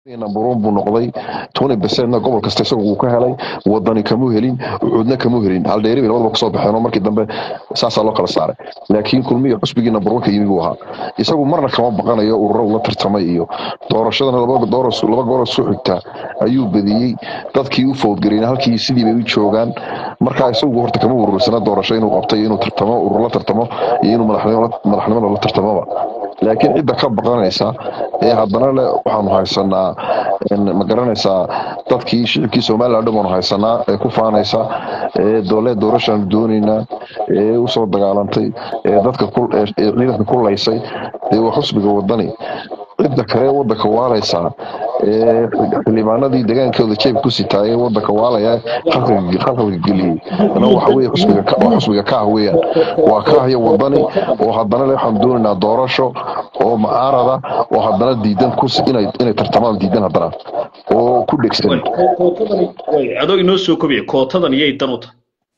number one buu noqday twenty percentna gobol kasta isagu uu ka helay wadani kamu helin ucuudna kamu helin hal dheeri bay labadaba kasoo baxeen oo markii dambe saasaa loo kala saaray laakiin kulmiya xusbigii number one ka yimi buu ahaa isagu marna kama baqanayo ururo ula tartamay iyo doorashadana laba dooras laba goor soo xigta ayuu badiyey dadkii u fowdgareen halkii sidii bay u joogaan marka isagu horta kama urursana doorasho inuu qabtay inuu tartamo urur la tartamo iyo inuu madaxnimo madaxnimada la tartamoba laakiin cidda ka baqanaysa ee haddana le waxaanu haysanaa ma garanaysaa dadkii shicibkii somaliland dhan baanu haysanaa ee ku faanaysa ee dowlad doorashaanu doonaynaa ee usoo dagaalantay ee dadka ee ciidanka ku laysay dee waa xusbiga wadani cidda kale wadanka waalaysaa ee xildhibaanadii degaankooda jeebka ku sitaa ee wadanka waalaya khalqalka geliyey ana waxa weye xusbiga waa xusbiga kaah weeyaan waa kaah iyo wadani oo haddana le waxaanu doonaynaa doorasho oo mucaarada oo haddana diidan ku inay inay tartamaan diidan haddana oo ku dhegsan adoo inoo soo kobiya kootadan iyay dan u tahay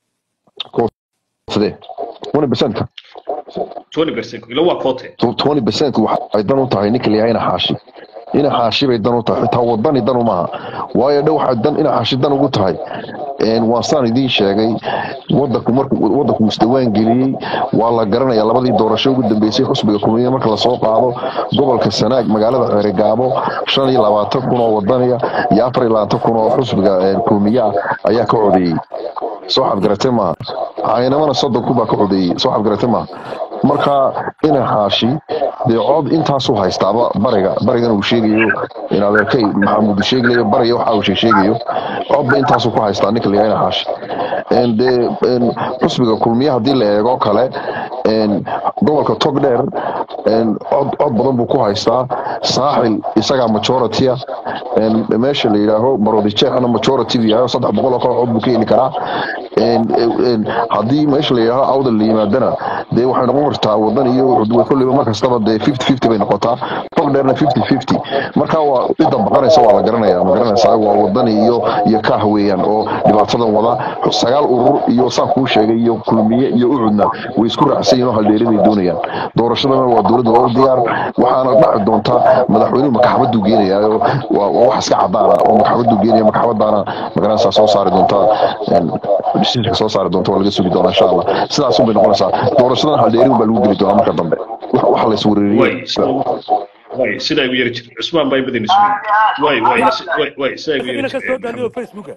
sidee twenty percentka twenty percent ila waa koote twenty percent waxay dan u tahay ninka layahayna xaashi ina xaashi bay dan u tahay xitaa wadani dan umaha waayo dhow waxay dan ina xaashi dan ugu tahay waan saan idiin sheegay wadanku marku wadanku isdawaan geliyey waa la garanaya labadii doorasho ugu dambeysay xusbiga kulmiye marka lasoo qaado gobolka sanaag magaalada ceerigaabo shan iyo labaatan kun oo wadaniga iyo afar iyo labaatan kun oo xusbiga kulmiye ah ayaa ka codeeyey soo xadgaratay maaha caynamana soddon kun baa ka codeeyey soo xadgaratay maaha marka ina xaashi dee cod intaasuu haystaaba bariga barigan uu sheegayo in adeerkay maxamuud sheegayo bariga waxa uu sheegayo codba intaasuu ku haystaa ninka layahayna xaashi dee xusbiga kulmiye haddii la eego kale gobolka togdheer cod cod badan buu ku haystaa saaxil isagaa majority-a meesha la yidhaaho marodijeexna majority buu yahay saddex boqol oo kale cod buu ka heli karaa haddii meesha la yidhaaho awdal la yimaadana dee waxay noqon kartaa wadan iyo kolliba mar kastaba dee fifty fifty bay noqotaa togdheerna fifty fifty marka waa cidda baqanaysa waa la garanaya ma garanaysaa waa wadani iyo iyo kaah weeyaan oo dhibaatadan wada sagaal urur iyo saan kuu sheegay iyo kulmiye iyo ucudna way isku raacsan yihin oo haldheeriday doonayaan doorashadana waa dowladda waa u diyaar waxaana dhaci doontaa madaxweynuhu makaxabaduu geenayaa waa wax iska cadaana oo makaxabaduu geenaya makaxabadaana magaranaysaa soo saari doontaa decisionka soo saari doonta waa laga sugi doonaa insha allah sidaasun bay noqonaysaa doorashadan haldheerin baa lagu geli doonaa marka dambe wax la iswereeriyey way sidaa igu yari jirta cusmaan baa badan isu way way way sidaa igu yari ka soo daaliyo facebooka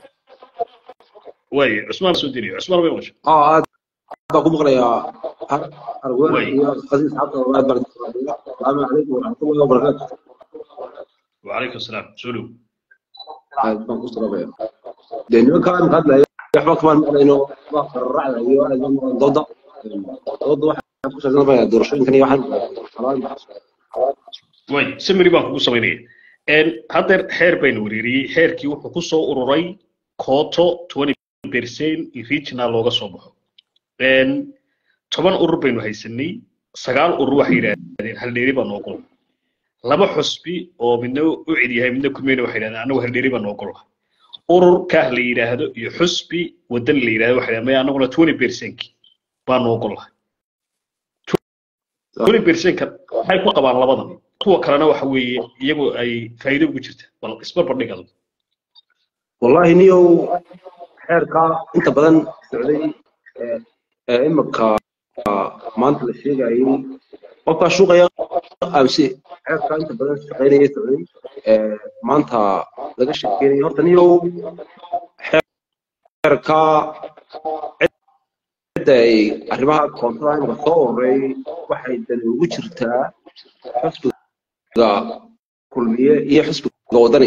way cusmaan soo diniyo cusmaan bay maqashay اه aad baa ku maqlayaa arwaa iyo qasiis xabta oo aad baan salaamu calaykum waraxmatullahi wabarakaatu وعليكم السلام سولو aad baan ku salaamaya dee nimankaan ka hadlaya waxba kamaan maqlayno waa qararacda iyo aad baan maqlan dooda dooda waxaan ku sheegnaa doorashooyinkan iyo waxaan way samiri baan kugu samaynaya een haddeer xeer baynu wereeriyey xeerkii wuxuu ku soo ururay kooto 20 percent regional looga soo baxo een toban urur baynu haysanay sagaal urur waxay yidhaahdeen haldheeri baa noo gol laba xusbi oo midna u cid yahay midna kulmeyna waxay yidhahdeen annagu haldheeri baa noo gol urur kaah la yidhaahdo iyo xusbi wadan la yidhahdo waxay yidhahdeen maya annaguna 20 percent baa noo gol 20 percent waxay ku qabaan labadan kuwa kalena waxa weeye iyagu ay faa'iido ugu jirta bal isbarbar dhigado wallahi niyow xeerka inta badan socday ee imika maanta la sheegayay qofkaa shuuqaya amse xeerka inta badan shaqaynaya socday maanta laga sheekeynaya horta niyow xeerka cidda ay arrimaha koontada imika soo ururay waxay dani ugu jirtaa xusbiga kulmiye iyo xusbiga wadani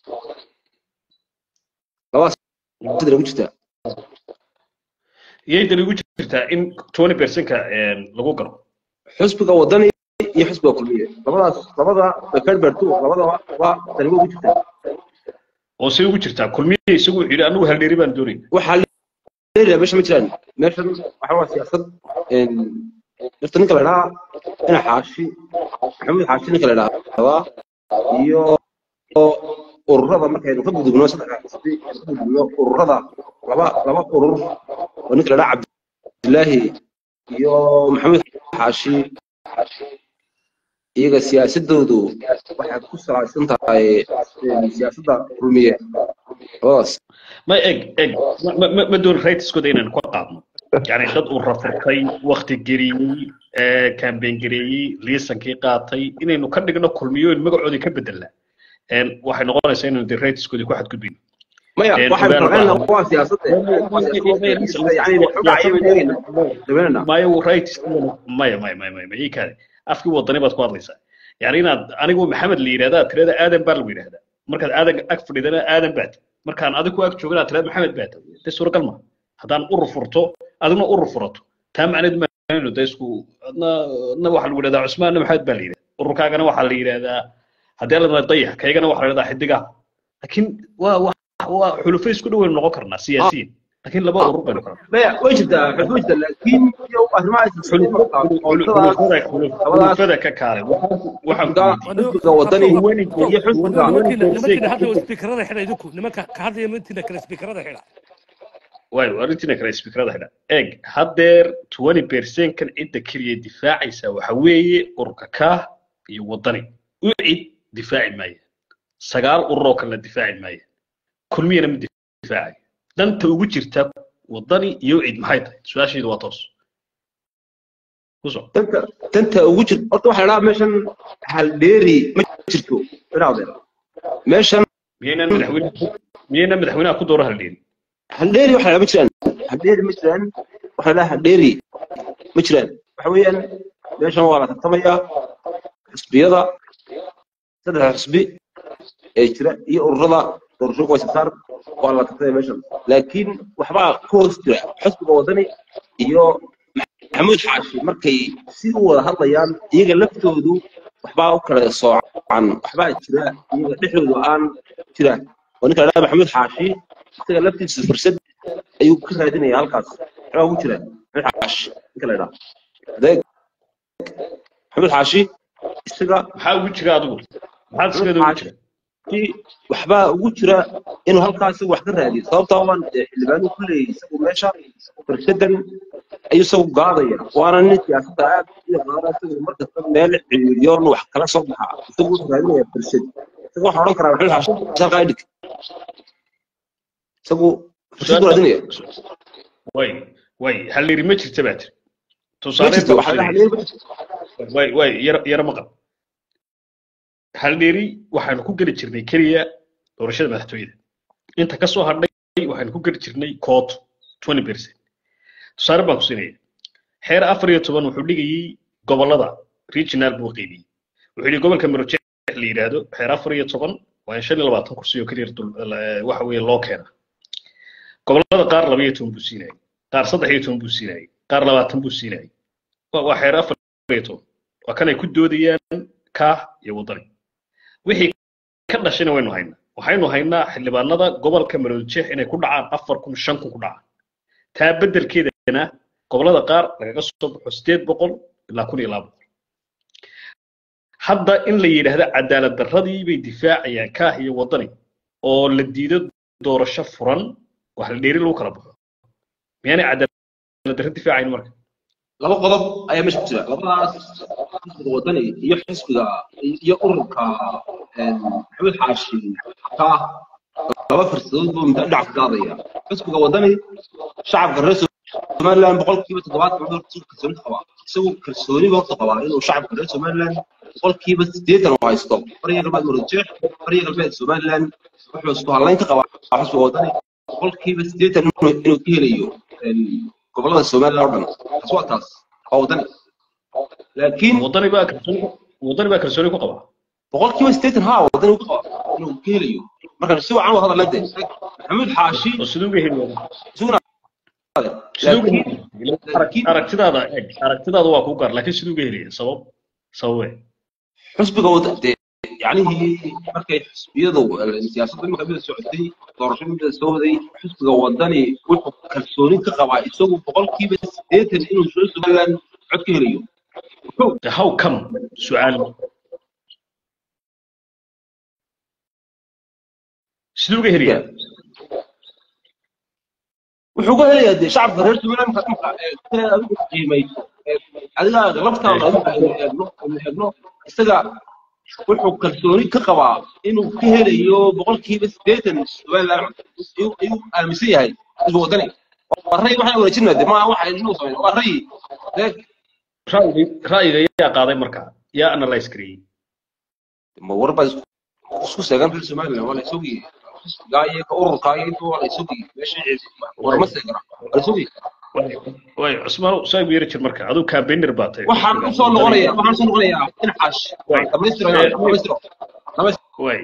labadaas sidana ugu jirtaa iyay dani ugu jirtaa in 20 percent-ka lagu galo xusbiga wadani iyo xusbiga kulmiye labadaas labada bekerbertu labada waa dani ugu jirtaa oo say ugu jirtaa kulmiye isagu wuxuu yidhi annagu haldheeri baan doonayna waxaa leeyahay meesha ma jiraan meeshan waxa waa siyaasad horta ninka la idhaha ina xaashi maxamuud xaashi ninka la idhahdaa iyo ururada markaynu ka gudubno saddex xisbi ka gudubno ururada laba laba urur oo ninka la idhaha cabdilaahi iyo maxamuud xaashi iyaga siyaasadoodu waxay ku salaysan tahay siyaasadda rumiye labadaas ma eg eg ma ma ma doon rightskooda inaan ku qaadno yani dad uu rafurtay wakti geliyey campaign gareeyey liisankii qaatay inaynu ka dhigno kulmiyoon magacoodii ka bedelna waxay noqonaysaa inaynu de rightskoodii ku xadgudbin maya waxay farqeynaa waa siyaasadda mayo right maya maya maya maya ii kaade afkii wadani baad ku hadlaysaa yani inaad anigu maxamed la yidhahda aad tirada aadan baa lagu yidhahdaa markaad aadan ag fadhidana aadan baad markaan adigu ag joogana aad tirada maxamed baad de suuragal ma haddaan urur furto adigna urur furato taa macneed maanu de isku adna adna waxaa lagu yidhahdaa cusmaanna maxamed baa la yidhahdaa ururkaagana waxaa la yidhahdaa haddii la dayax kaygana waxaa la yidhahdaa xidigaha laakiin waa waa xulufo isku dhow waynu noqon karnaa siyaasiyiin laakiin laba urur baynu kala maya way jirtaa way jirtaa laakiin xulufada ka kaale xisbiga wadani iyo xisbiga nimankiina hadda speakerada xidha idinku nimanka ka hadlaya mintiina kale speakerada xidha waayo arrintiina kale speakerada xidha eeg haddeer twenty percentkan cidda keliya difaacaysa waxa weeye ururka kaah iyo wadani u cid difaaci maaya sagaal urur oo kalena difaaci maaya kulmiyana ma difaacayo danta ugu jirta wadani iyo cid maxay tahay su-aashaydu waa toos kuso danta danta ugu jir horta waxaa la dhahaa meeshan haldheeri ma jirto inaadeen meeshan miyaynan madaxweyne miyaynan madaxweynaha ku dooro haldheeri haldheeri waxaa la ma jiraan haldheeri ma jiraan waxaa la dhahaa haldheeri ma jiraan waxa weeyaan meeshan waa la tartamayaa xisbiyada saddex xisbi ee jira iyo ururada doorashooyinka way sabsaar waa la tartamaya meeshan laakiin waxbaa ku hoos jira xisbiga wadani iyo maxamuud xaashi markay si u wada hadlayaan iyaga laftoodu waxbaa u kala soocan waxbaa jira iyaga dhexdoodu aan jiraan oo ninka ladhaha maxamuud xaashi isaga laftiisa fursad ayuu ka raadinaya halkaas waxbaa ugu jira maxamuud xaashi ninka la ydhaha adeeg maxamuud xaashi isaga maxaa ugu jira adigu maxaa iskeeda ugu jira waxbaa ugu jira inuu halkaas wax ka raadiyo sababtaa waan xildhibaanu ku leeyahay isagu meesha fursadan ayuu isagu gaadaya waana nin siyaasadda aad u yaqaana isagu markasta meel ciriiriyoon wax kala soo baxa isagu wuxuu raadinaya fursad isagu waxaa odhan karaa maxamed xaashin halkaa idhig isagu fursad buu raadinaya way way halleeri ma jirta baa tiri ma tusaale jirto waxaa la hadleeyay ma jirto way way yar yara maqal haldheeri waxaanu ku geli jirnay keliya doorashada madaxtooyada inta ka soo hadhay waxaanu ku geli jirnay kooto twenty percent tusaale baan ku siinaya xeer afar iyo toban wuxuu dhigayey gobollada regional buu qeybiyey wuxuu yidhi gobolka marojeex la yidhaahdo xeer afar iyo toban waa in shan iyo labaatan kursi oo keliya dul- la- waxa weeye loo keena gobollada qaar laba iyo toban buu siinayay qaar saddex iyo toban buu siinayay qaar labaatan buu siinayay waa waa xeer afar iyo toban waa kan ay ku doodayaan kaah iyo wadani wixii ka dhashayna waynu haynaa waxaynu haynaa xildhibaanada gobolka maroodijeex inay ku dhacaan afar kun shan kun ku dhacaan taa beddelkeedana gobollada qaar lagaga soo baxo sideed boqol ilaa kun iyo laba boqol hadda in la yidhaahdo cadaalad darradii bay difaacayaan kaah iyo wadani oo la diido doorasho furan wax la dheeri lagu kala baxo miyaanay cadaalad darro difaacayn marka laba qodob ayaa meesha ku jira labadaas xisbiga wadani iyo xisbiga iyo ururka maxamed xaashi ka laba fursadood buu muddo dhinac ka qaadaya xisbiga wadani shacabka reer somaliland boqolkiiba toddobaatan wuxuu horta kalsooni qabaa isagu kalsooni baa horta qabaa inuu shacabka reer somaliland boqolkiiba siddeetan uu haysto bariga galbeed marojeex bariga galbeed somaliland wuxuu isku hallayn ka qabaa xisbiga wadani boqolkiiba siddeetan inuu inuu ka helayo gobollada somaliland oo dhan taas waa taas waa wadani laakiin wadani baa kalsooni wadani baa kalsooni ku qaba boqolkiiba siddeetan haa wadani uu ka qaba inuu ka helayo marka si wacan u hadalna de maxamuud xaashi oo siduu uga heli wadaa isaguna siduu uga laakiin heli laakiin aragtidaada eeg aragtidaada waa kuu gaar laakiin siduu uga helaya sabab sababe xisbiga wada de yacnihii markay xisbiyadu siyaasadda imika mida socotay doorasho mida soo waday xisbiga wadani wuxuu kalsooni ka qabaa isagu boqolkiiba siddeetan inuu soo somaliland cod ka helayo wuxuu de how come su-aal siduu uga helaya wuxuu ka helayaa dee shacabka reer somaliland markaad marka ee adigu qiimayso ee adiga laftaada adigu aynu eegno aynu eegno isaga wuxuu kalsooni ka qabaa inuu ka helayo boqolkiiba siddeetan somaliland ayuu ayuu aaminsan yahay isbu wadani waa ray waxaan wanaajinaa de maaha waxa inuu sameyn waa ray deeg ra'yiga ra'yiga yaa qaaday marka yaa analyze gareeyey ma war baa isku isku seegan reer somaliland waa la isogiyey xisbigaa iyo ka ururkaa iyo intuu waa la isogiyey meesha war ma seegana waa la isogiyey way cusmaan soo igu yari jir marka aduu campaigner baa tahay waxaan u soo noqonayaa waxaan soo noqonayaa dhinacaas Way. dhamaystiro Eh, dhamaystiro dhamaystiro way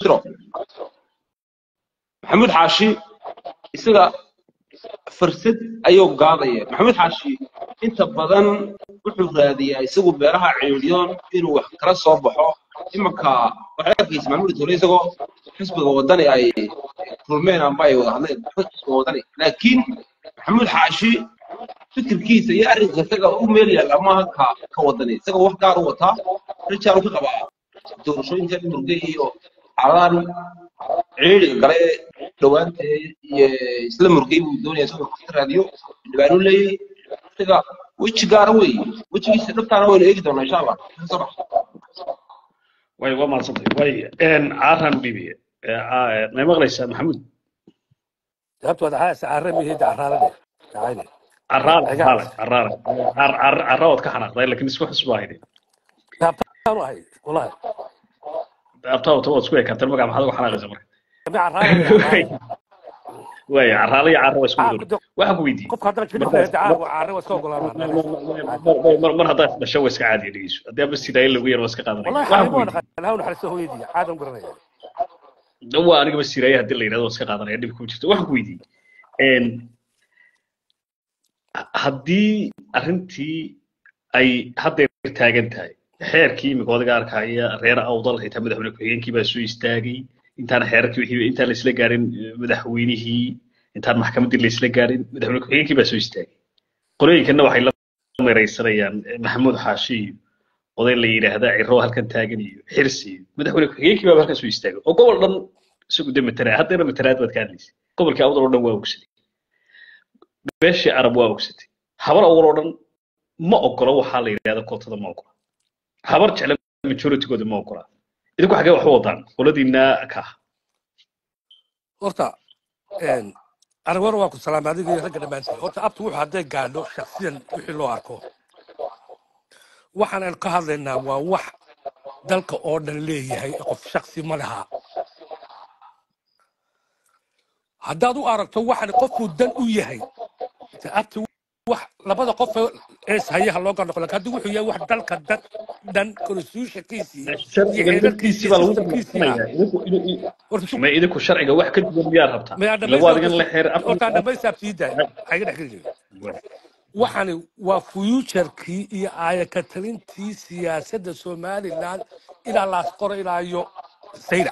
maxamuud xaashi isaga fursad ayuu gaadaya maxamuud xaashi inta badan wuxuu raadiyaa isagu beeraha ceeliyoon inuu wax kala soo baxo imanka waxay arkaysa maxamuud tole isagoo xisbiga wadani ay kulmeen amba ay wada hadleen xisbiga wadani laakiin maxamuud xaashi fikirkiisa iyo arrinka isaga u meel yaalla maaha ka ka wadani isaga wax gaar u wataa rijaal ka qabaa doorashooyinka murge iyo xaaladan ciriiriga gale dhawaanta iyo isla murgay buu doonaya isagoo ka raadiyo dhibaano leeyahay isaga weji gaara wey wejigiisa dhabtaana waynu eegi doonaa insha allah soo bax way waa mahadsantay way caaraan dhibiye may maqlaysaa maxamuud sababto wada haasa caramihi caraalade dacayde caraale Egaa. caraale caraale cara waad ka xanaaqday laakiin isku xisba hayde taabtaanu ahay wallahi abtaa wata waad isku ekaateen magaca maxaad uga xanaaqaysa marka mi caraalade way caraale iyo cara waa isku Ah, mid kudo- waxaan ku weydiiyey qofka haddana jidhif lehe dacaa caare waa iska ogolaanaa mar mar haddaad dhasho waa iska caadiya dhegeyso haddii aba sidaaye lagu yar waa iska qaadanaya wallahi waxaan ku xaribo weydiiyey dhaqan lahu naxariisto hooyadii caadam garanaya waa anigaba siraaye haddii la yidhahdo waa iska qaadanaya dhib kuma jirto waxaan ku weydiiyey haddii arrintii ay haddeer taagan tahay xeerkii imika odaga arkaya reer awdal xitaa madaxweyne ku-xigeenkii baa soo istaagay intaan xeerkii wixii intaan laisla gaarin eh, madaxweynihii intaan maxkamaddii laisla gaarin madaxweyne ku-xigeenkii baa soo istaagay qolooyinkana waxay la meeraysanayaan eh, maxamuud xaashi iyo oday la yidhaahda ciro halkan taagan iyo xirsi iyo madaxweyne ku-xigeenkii baa halkan soo istaagay oo gobol dhan isagu de matala haddeena matalaad baad ka hadlaysay gobolkii awdal oo dhan waa ogsaday beeshii arab waa ogsatay habar awal oo dhan ma ogolo waxaa la yidhahda kootada ma ogola habar jecla majoritygooda ma ogola idinku xagee wax u wadaan qoladiina ka ah horta aragwana waa ku salaamay adiga iyo ragga dhammaantiin horta abtu wuxuu hadday gaadho shaksiyan wixii loo arko waxaan aynu ka hadlaynaa waa wax dalka oo dhan leeyahay qof shaksi ma laha haddaad u aragto waxan qofkuu dan u yahay de abti wax labada qof ee hayaha loo garnoqo laakiin haddii wuxuu yahay wax dalka dad dhan constitutionkiisii iyo sharciga xeerarkiisii naftiisii baa lagu systemkiisii ah dhaqmayaa idinku idinku- horta su- ma idinku sharciga wax ka duwan miyaad rabtaa mayaa lagu dhamaysa adigan la xeer horta dhamaysaabtiida waxay ga dhex geli jiray waxani waa fuuturkii iyo aayakatalintii siyaasadda somaliland ilaa laas qoro ilaa iyo sayda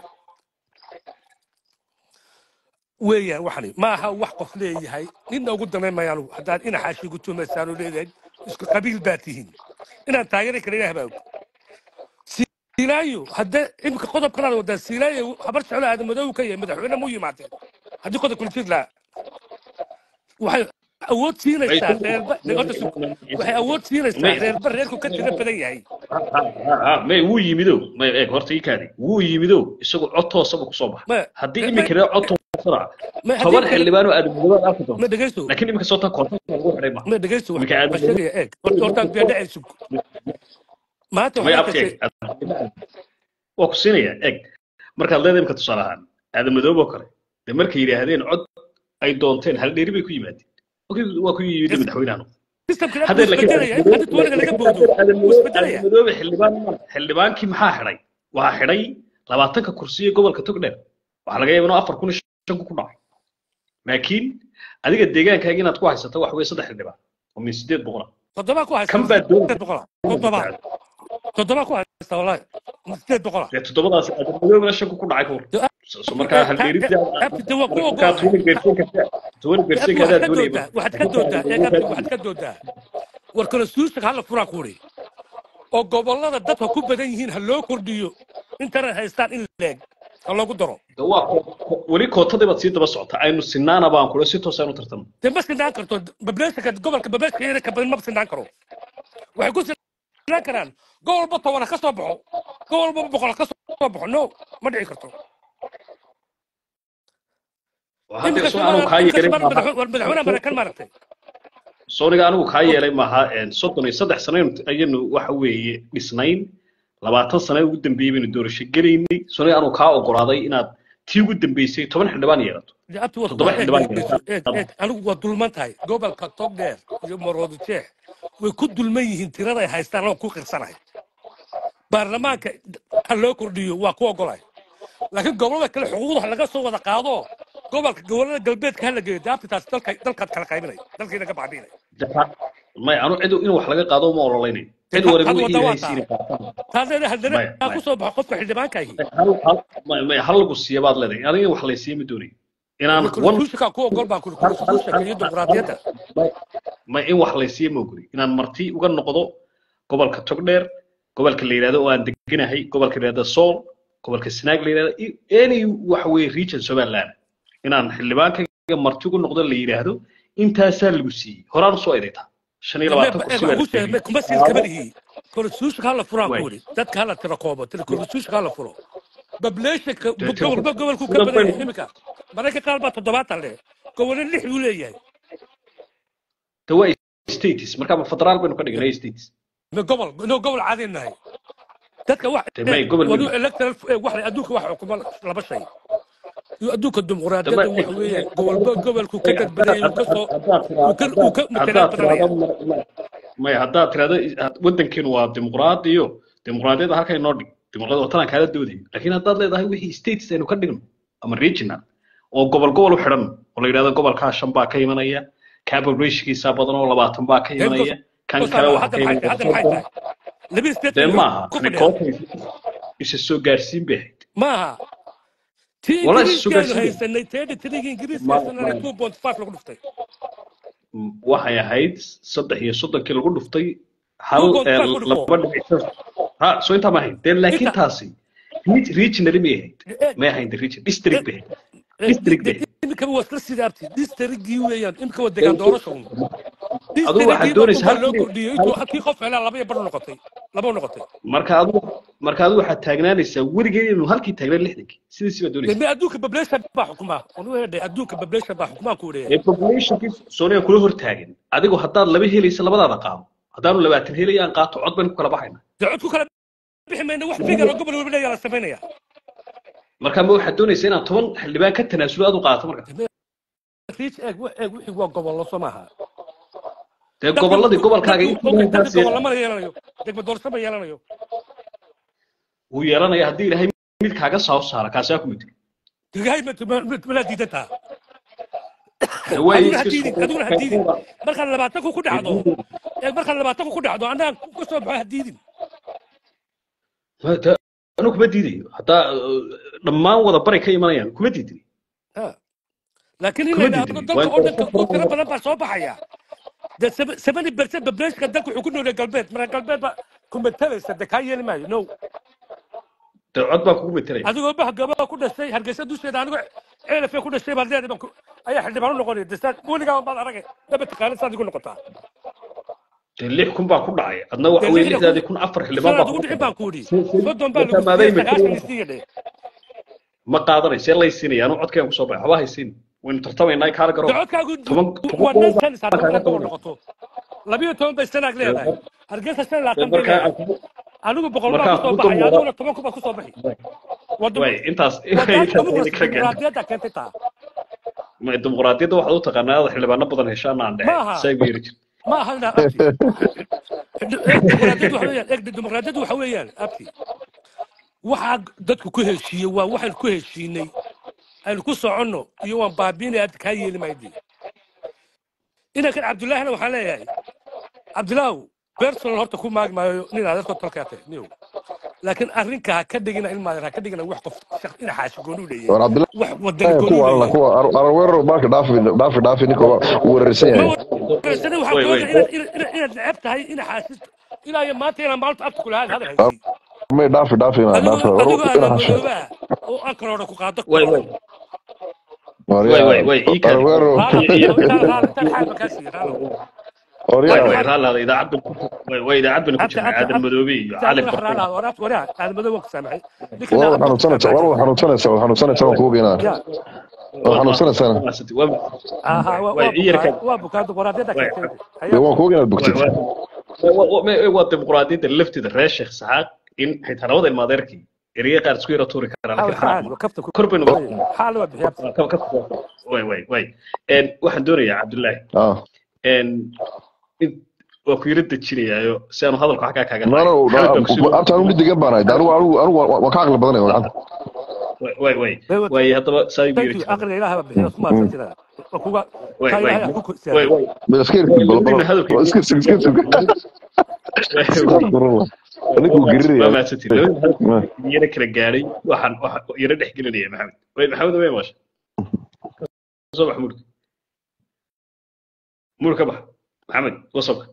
weeyaan waxani ma aha wax qof leeyahay ninna ugu damayn mayaan haddaad inaxaashi gu tumaysaan oo leedahay isku qabiil baa tihiin inaan taageeri kara ilaah baa og silaayo haddee imika qodob kalaad wadaa silaayo habar jeclo aada madow ka yahay madaxweyne mu yimaadeen haddii qodob kula jir lahaa waxay awood siinaysaa reerba horta su- waxay awood siinaysaa reerba reerku ka tiro badan yahay may wuu yimido may eeg horta ii kaadi wuu yimido isagu cod toosaba kusoo baxa Ma- haddii ma- iminka reer cod toosada ma haddii toban kale- xildhibaan oo aadamnimada arki ma doonto dhegeyso laakiin iminka soo tan koonfurta lagu xidhay ma ma dhegeyso wax Iminka aad- ma sheegaya eeg horta hortaan beedhacay sug maanta may waxay abti kashay eeg waa ku siinaya eeg markaad leedahay imika tusaale ahaan aadamadoob oo kale dee markay yidhaahdeen cod ay doonteen hal dheeri bay ku yimaadeen Okay, waa ku yimid madaxweynaha systemkana hadda wuu isbedelaya haddii tuwaliga laga boodo wuu isbedelaya madoobe xildhibaan xildhibaankii maxaa xidhay waxaa xidhay labaatanka kursi ee gobolka togdheer waxaa laga yaaba inuu afar kun iyo shan kun ku dhacay laakiin adiga deegaankaaga inaad ku haysato waxa weye saddex xildhibaan oo min sideed boqola toddobaa ku haysta kan baa doon sideed boqola toddobaa toddobaa ku haysta wallahi sideed boqola dee toddobadaas adamadoobe shan kun ku dhacay kuur so markaa haldeerida abti de waa ku markaa ogool tuwani beersinka tuwani abti beersinka waxaad adaa ka doonaya doodaa waxaad ka doodaa eeg abti waxaad ka doodaa war constitutionka hala furaa kuuri oo gobollada dadka ku badan yihiin ha loo kordhiyo intana haystaan in leeg ha loogu daro de waa ko- ko- weli kootadii baad sii daba socota aynu sinaana baan kula si toos aynu tartamo dee ma sinaan karto bableeshanka gobolka bableeshka yare ka badan ma sinaan karo waxay ku sinaan karaan gobol walba toban ha ka soo baxo gobol walba boqol ha ka soo baxo no ma dhici karto hadda iminka soo anigu kaa yeelay maaha madaxweynaha maraykan maaragtay sooniga anigu kaa yeelay maaha een, soddon iyo saddex sano ayaynu waxa weeye dhisnayn labaatan sano ugu dambeeyey baynu doorasho gelaynay sooniga anigu kaa ogolaaday inaad tii ugu dambeysay toban xildhibaan yeelato abti waa toddoba eeg xildhibaan eeg yeelato eeg eeg anigu waa dulman tahay gobolka togdheer iyo maroodo jeex way ku dulman yihiin tirada ay haystaan oo ku qirsanahay baarlamaanka ha loo kordhiyo waa ku ogolay laakiin gobolada kale xuquuqda ha laga soo wada qaado gobolka gobolada galbeedka ha la geeyo daabtitaas dalka dalkaad kala qaybinay dalkiina ka bacbinay may anu cid in wax laga qaado ma ololaynayo cid waliba had wixii wada waa ilaahay taa siina qaataan taasina haddana maya ha maya ku soo baxo qofka xildhibaanka ahi hal hal may- may hal lagu siiya baad leedahay aniga in wax laysiiya ma doonayo inaan one konstitutionka ku ogol baan kuri hal hal konstitutionka hal iyo hal dimuqraadiyadda may may in wax laysiiya ma ogoli inaan marti uga noqdo gobolka togdheer gobolka la yidhahdo oo aan deganahay gobolka la yidhahdo sool gobolka sanaag la yidhahdo i- any waxa weeye region somaliland inaan xildhibaankayga marti uga noqdo la yidhaahdo intaasaa lagu siiyey horaan usoo eedaytaa shan iyo labaatan kursi baa la siiyey kuma siin kama lihi konstitutionka hala furaan way ku yidhi dadka hala tira koobo tira konstitutionka hala furo bableeshanka dee te gobolba gobolku ka sidan badan yahay baynu iminka mararka qaar baa toddobaatan leh gobolna lix buu leeyahay de waa states marka ma federaal baynu ka dhignay states ma gobol inuu gobol caadi nahay dadka wax de may gobol wadu mid electoral wax adduunka wax xukuma laba shay iyo adduunka de dimuqraadiyadda may waxa weeyaan gobolba gobolku ka dad badan yahay uu ka soo haddaad uu ka uu ka haddaad matalaad badanaya tirahdo may haddaad tirahdo waddankeenu waa dimuqraadi iyo dimuqraadiyadda halkay noo dhig dimuqraadiyadda watanan kaala doodayo laakiin haddaad leedahay wixii states aynu ka dhigno ama regional oo gobol gobol u xidhan oo la yidhahdo gobolkaa shan baa ka imanaya kaa populationkiisa badan oo labaatan baa ka dee because imanaya kan because kale hadda waxaa ka hadda maxay imanaya tahay hadda maxay tahay laba state dee ayuu maaha ku ani fadhiyaa koobka isa soo gaarsiin bay ahayd maaha tii wala isa soo ingiriiskaanu gaarsiin bay haysanay teedhi tiriga ingiriiska ma haysanana ma two point five lagu dhuftay waxay ahayd saddex iyo soddonkii lagu dhuftay hal two point ee, five ku dhufo laba dhibic shan ha soo intaa ma ahayn dee laakiin inta taasi reg- regionally may ahayd eeg may ahayn the region district bay ahayd eeg district bay ahayd imika waa isla sidaabti distrigii weeyaan imika waa degaan doorasho un aduu waxaad distrigii doonaysa markuu baa hal loo kordhiyey intuu halkii qof helaa laba iyo bar noqotay laba u noqotay marka adu marka adu waxaad taagnaanaysaa weligeed inuu halkii taagnaan lixdankii sidiisi baad doonaysaa deme adduunka population baa xukumaa anu hedhe adduunka population baa xukumaa ku ee leeyahay populationkii soonia kula hor taagan adigu haddaad laba helaysa labadaada qaado haddaanu labaatan helaya aan qaato cod baynu ku kala baxayna dee cod ku kala bixi mayna wax figar oo gobol walba leeyaa la samaynaya marka ma waxaad doonaysaa inaad toban xildhibaan ka tanaasulo aad u qaato marka deme riich eeg wa- eeg wixii waa gobollo soo maaha dee dadku gobolladii gobolkaaga dadku intii okay intaas dadka gobol lamana yeelanayo degma doorasho ma yeelanayo wuu yeelanaya haddii ilaahay mid kaaga soo saara kaasaa ku mid degahay malaa diidantaa dee waa adiguna ha iska diidin adiguna ha diidin markaad labaatanku ku dhacdo eeg markaad labaatanku ku dhacdo annaga ka soo baxo ha diidin anu kuma diidayo haddaa dhammaan wada bari ka imanayaan kuma diidin Ha. laakiin in la kuma yidhaahdo diidin dalka waa oo dhanka oo tiro badan baa soo baxaya de seventy percent populationka dalka wuxuu ku noolyahay galbeed marka galbeed baa ku matalaysa de kaa yeeli maayo no dee cod baa kugu metelaya adigoo bah gabaa ku dhashay hargeysa dusheeda anigoo ceelafee ku dhashay baa leedahay baan ku- ayaa xildhibaan u noqonaya de saa weligaa baad aragay daba taqaanid saad igu noqotaa dee lix kun baa ku dhacay adna waxa dee weye lixda kun lixdaadii kun afar xildhibaan sanaad baa ugu kugu dhixin dhacay baan ku idhi Se- se- soddon baa lagu marka siiyey maaday sagaashan metelaya isiiya dhe ma qaadanay see lay siinaya anu codkayaan kusoo baxay waxba haysiin waynu tartamaynaa kaala de garo codkaagu toban waa toban nan gobol sanis baa haddaba kaaga markaad gobol qabanaya noqoto labiyo toban bay sanaag dee leedahay hargeysa shan iyo dee labaatan bay markaa leedahay aan kugu anigu boqol baa markaa kusoo kugu baxaya dulmooda adiguna toban ku baa kusoo bixi waa dum- way intaas waa taas intaas ayna dimuqrasi kala gaadhay dimuqraadiyadda keentay taa ma dimuqraadiyadda waxaad u taqaanaa inaad xildhibaano badan heshaan aan ma dhexe aha saa igu yeri jir ma aha inaa abti dimuqraadiyaddu waxa weeyaan eeg dimuqraadiyaddu waxa weeyaan abti waxaa dadku ku heshiiyey waa waxaynu ku heshiinay aynu ku soconno iyo waan baabiinaya abti kaa yeeli maydi inankan cabdullaahina waxaan leeyahay cabdilaahu personal horta ku maagi maayo nin adeerkoo talkaa tahay niyow laakiin arrinka ha ka dhigina ilmaadan ha ka dhigina wax qof shaq ina xaashi gooni u leeyahay war cabdillahi wax wadani gooni u kuwa alla leeyahay kuwa arweero marka dhaafi dhaafi dhaafi ninka waa uu weerarsan ma yahay warasani waxaan way ku way ogahay inaad inaad inaad neceb tahay ina xaasisto ilaa iyo maanta inaan maalinta abta kula hadal haysi may dhaafi dhaafi ina adigoo dhaafi war adigoo ina aadan hasho madoobaha oo ankaroona ku qaado way way waryaa way way ii kale arweero raalo intaan raalo intaan xaal ma kaa siiya raalo way waryaa way raalaada idaacad ban way way idaacad ban ku abta jirnaa abta aadan madoobe iyo abta cali adiga barre raalaha waraabta waraa aadamada waan ku saamaxay ninka waa daacadda ku xanuunsanaysa saamaxay war xanuunsanaysa war xanuunsanaysa waan kugu geynaa ya war xanuunsanaysana waa aha waa way waa ii yarka bukaa waa bukaa dimuqraadiyadda way keentay dee hayaa waan kugu geynaa way bogtid way waa dimuqraadiyadda lafteeda reer sheekh saxaaq in xitaa labada ilmaadeerkii ereye qaar isku yara tuuri karaan ها laakiin xanaaq وحال ma وكفت kor baynu حال وبحياتي ka ka way way way een waxaan doonayaa cabdullaahi ah een in waa ku yara dejinayaayo si aanu hadalku xaggaa kaaga no no maxamed baan ku soo abta anu midigan baan ahay anigu anigu anigu waan ka aqli badanaya gacanta way way way haddaba saa igu yara thank you aqri ilaha bixiyay kuma santina kuga way kay way ilaha ku way ku ma iska irsi bal bal iska iska iska iska anigu waa giriraya mahadsantiin labadii hadalku yara kala gaadhay waxaan waxaan yara dhex gelinaya maxamed way maxamed way maasha soo bax murka mur ka bax maxamed wasabka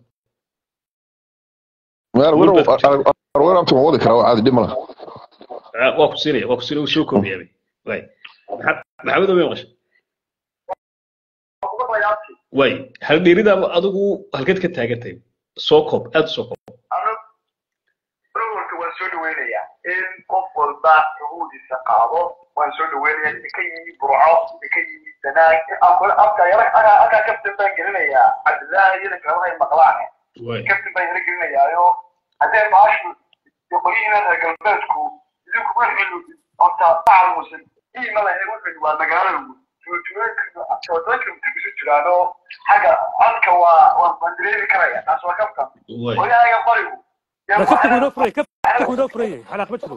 maar wero wero abta ma wadi karaa waa caadi dhib ma laha waa ku siinaya waa ku siinaya wuu soo koobiyaabay way maxamed way maqasha way hal dheerida adigu halkeed ka taagantahay soo koob aad u soo koob ururka waan soo dhaweynayaa in qof walba xuquuqdiisa qaado waan soo dhaweynayaa idinka yimi burco idinka yimi sanaag afka yara halkaa kaftan baan gelinayaa cabdillaahi iyo kalamahay maqlaan way kaftan baan yara gelinayaayo haddee maashu qolyihiina reer galbeedku idinku wixii horta tacalmusan iima lahayn wixii waa magaalada tuulooyinka jiraano xagga codka waa waan dareemi karaya taas waa kaftan way qolyahayga qorigu كفت كوينو فري كفت كوينو فري حلقه بتشرو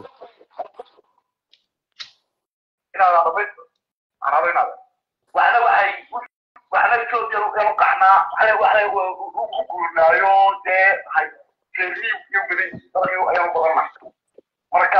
inaad adabayso aan adaynaada waxna waxay waxna etoobiya u qacnaa waxna waxna u guurnaayo dee reerihii iyo badan dalkii ayaan badanna marka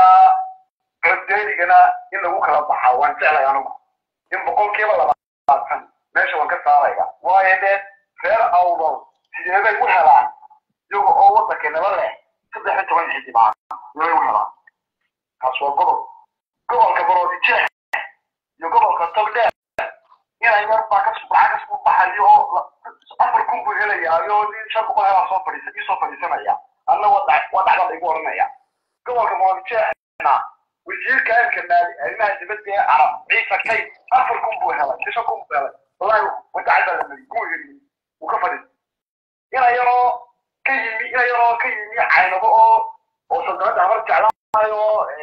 coddeedigana in lagu kala baxaa waan jeclay anigu in boqolkiiba labaatan meesha waan ka saaraya waayo dee reer awdal sideebay u helaan iyaga oo waddanka naba leh saddex iyo toban xildhibaan sideebay u helaan taas waa godob gobolka baroodijeex iyo gobolka togdheer inay yar baa ka subaxa ka soo baxayo oo afar kun buu helayaayo nin shan boqol helaa soo fadhiisa ii soo fadhiisanaya anna waa dhac- waa dhacda laygu oranaya gobolka baroodijeexna wasiirka amka naadi arrimaha dibadda ee carab ciise kay afar kun buu helay shan kun buu helay wallahi wadacad baa la mariyay kuma helin wuu ka fadhiisa ina yaroo ka yimi ina yaroo ka yimi caynabo oo oo saldanada habar jeclaayo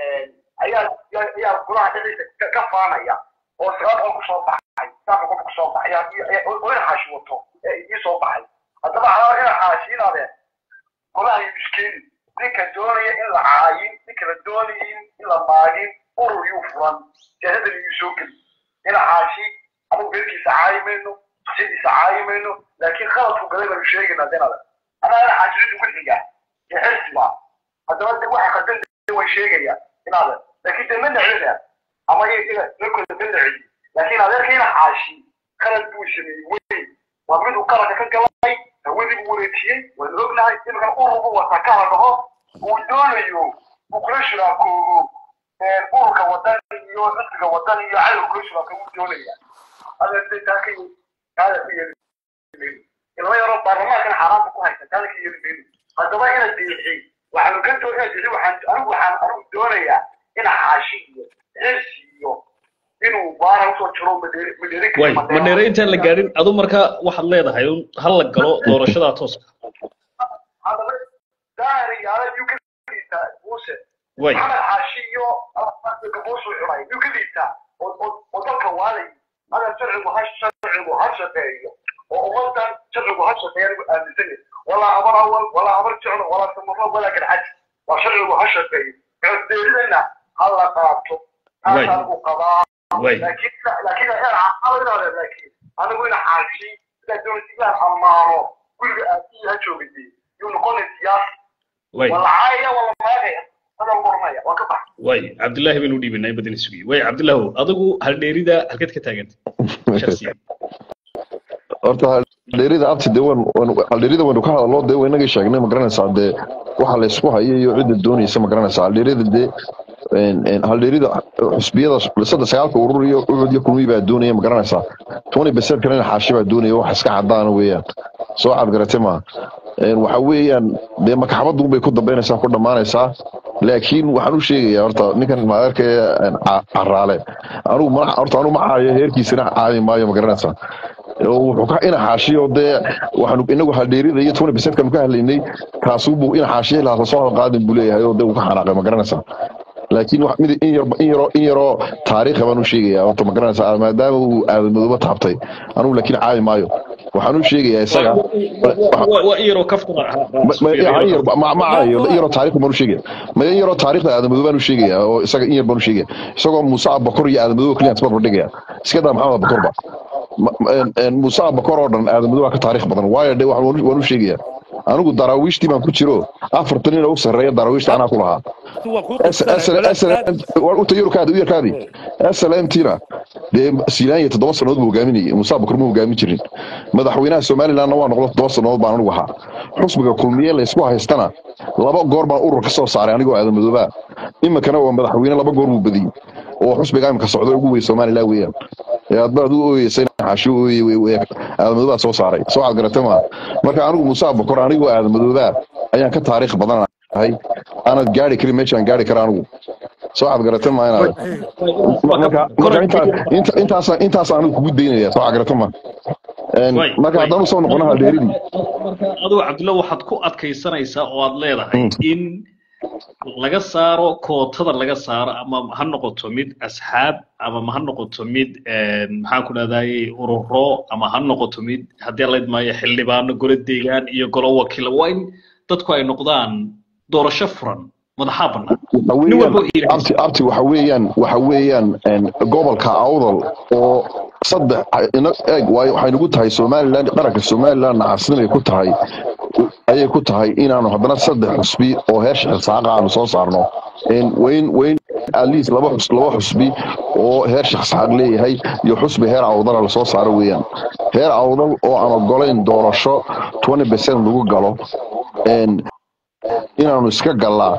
ayaa ayaa golaha dhexdiisa ka- ka faanaya oo sagaal boqol kusoo baxay sagaal boqol kusoo baxay ayaa- ayaa- oo ina xaashi wato ee ii soo baxay haddaba calaa ina xaashi inaadeen golaha iyo miskeeni ninka doonaya in la caayin ninka la doonayin in la maagin urur yuu furan siyaasadan yuu soo geli ina xaashi anigu beerkiisa caayi mayno sidiisa caayi mayno laakiin khaladku galay baanu sheegaynaa denada anaa ina xaashi cid ugu xiga ee xirsiba haddaba de waxa khaldan way sheegayaan inaada laakiin de ma necdina ama iyaga dalkooda ma necdi laakiin adeerkayna xaashi qalad buu sameeyey weyn waa mid uu qaranka ka galay hawadii buu wareejiyey waan ognahay imika ururbu wata kala dhaho uu doonayo uu kula shiraakoogo ururka wadan iyo xisbiga wadan iyo cadow kula shiraako uu doonaya adeerte taa ka yimi taada ka yeli mayno ilma yaroo baarlamaankana xaaraanta ku haysa taada ka yeli mayno haddaba ina diixi waxaanu ka doo ina diixi waxaan anigu waxaan anigu doonayaa ina xaashi iyo xirsi iyo inuu baara usoo jiro madheeri madheeri way madheere intaan la gaadhin adu markaa waxaad leedahay un hal la galo doorashada tooska haddaba daahir yaala yuu ka dhiibtaa muuse way maxamed xaashi iyo gaboosuu cunay yuu ka dhiibtaa oo dalka waaday hada sharcigu ha sharcigu ha shaqeeyo oo ummadan sharcigu ha shaqeeya anigu aaminsanya walaa habar awal walaa habar jeclo walaa samaro walaa garxaj waa sharcigu ha shaqeeyo coddeeridana ha la qaato Way. taasaan u qabaa way laakiin laakiin inaade laakiin anigu ina xaashi sidaa doonaysa inaan ammaano guriga aabihii ha joogayay yuu noqonay siyaasi way wala caayaya wala maagaya hadal qornaya waa ka bax way cabdullaahi baynu u dhiibinay badan isugi way cabdullaahu adigu hal dheerida halkeed ka taagantay shakhsiyan horta haldheerida abti dee wan haldheerida waynu ka hadalno dee waynagii sheegnay ma garanaysaa dee waxa la isku hayo iyo cidda doonaysa ma garanaysaa haldheerida dee haldheerida xusbiyada saddex sagaalka urur iyo ucud iyo kulmiyi baa doonaya ma garanaysaa tony beset kalena xaashi baa doonaya wax iska cadaana weeyaan soo cad garate maaha waxa weeyaan dee makaxabaddu bay ku dambaynaysaa ku dhammaanaysaa laakiin waxaan u sheegayaa horta ninkan maadeerka ee caraale anugu ma horta anugu ma caayo heerkiisana caayi maayo ma garanaysaa wuxuu ka ina xaashiyo dee waxaanu inagu haldheerida iyo tony beset kanu ka hadlaynay kaasubu ina xaashiya ilaa lasoo halqaadin buu leeyahay oo dee uu ka xanaaqay ma garanaysaa laakiin wax mid in yar in yaro in yaro taariikha baan u sheegayaa horta ma garanaysaa maadaama uu aadamadooba taabtay anugu laakiin caayi maayo waxaan u sheegayaa isaga ma caayo in yaroo taariikh baan u sheegaya ma in yaroo taariikhda aadamadoo baan u sheegayaa oo isaga in yar baan u sheegaya isagoo muuse abakor iyo aadamadoo keliya isbar dhigaya iska daa maxamed abakorba muuse abakor oo dhan aadamadoo waa ka taariikh badan waayo de waan u sheegayaa anigu daraawiishtii baan ku jiro afartan nin u sarreeya daraawiishta anaa ku lahaa yarkaadi slmtina dee silaanya toddoba sannadood buu hogaaminayay muuse abakar ma hogaamin jirin madaxweynaha somalilandna waa noqdo toddoba sannadood baan anigu ahaa xusbiga kulmiye laysku haystana laba goor baan urur ka soo saaray anigoo aadamadoobaa iminkana waa madaxweyne laba goor buu badiyey oo xusbiga imika socdo ugu wey somaliland weeyaan adba adigu ooyeysay xaashi ooye aadamadoobaa soo saaray soo cad garate maa marka anigu muuse abakor anigoo aadamadoobaa ayaan ka taariikh badanahay aanad gaari karin meeshaan gaari kara anigu soo cad garate maa inaad marka marka intaas intaas anigu kugu daynaya soo cad garate maa marka haddaan usoo noqono haldheeridii adigu cabdulla waxaad ku adkaysanaysaa oo aad leedahay in laga saaro kootada laga saaro ama ha noqoto mid asxaab ama ha noqoto mid maxaan ku dhahdaye ururo ama ha noqoto mid haddii la idmaayo xildhibaano golo deegaan iyo golo wakiila waa in dadku ay noqdaan doorasho furan madaxaa bannaan abti abti waxa weeyaan waxa weeyaan gobolka awdal oo saddex eeg waxay nagu tahay somaliland qaranka somaliland nacasinimay ku tahay ayay ku tahay inaanu haddana saddex xusbi oo heer shixisaaqa aanu soo saarno wayn wayn atleast laba xus laba xusbi oo heer shixisxaaq leeyahay iyo xusbi heer awdala lasoo saaro weeyaan heer awdal oo aan ogolayn doorasho twenty percent lagu galo inaanu iska gallaa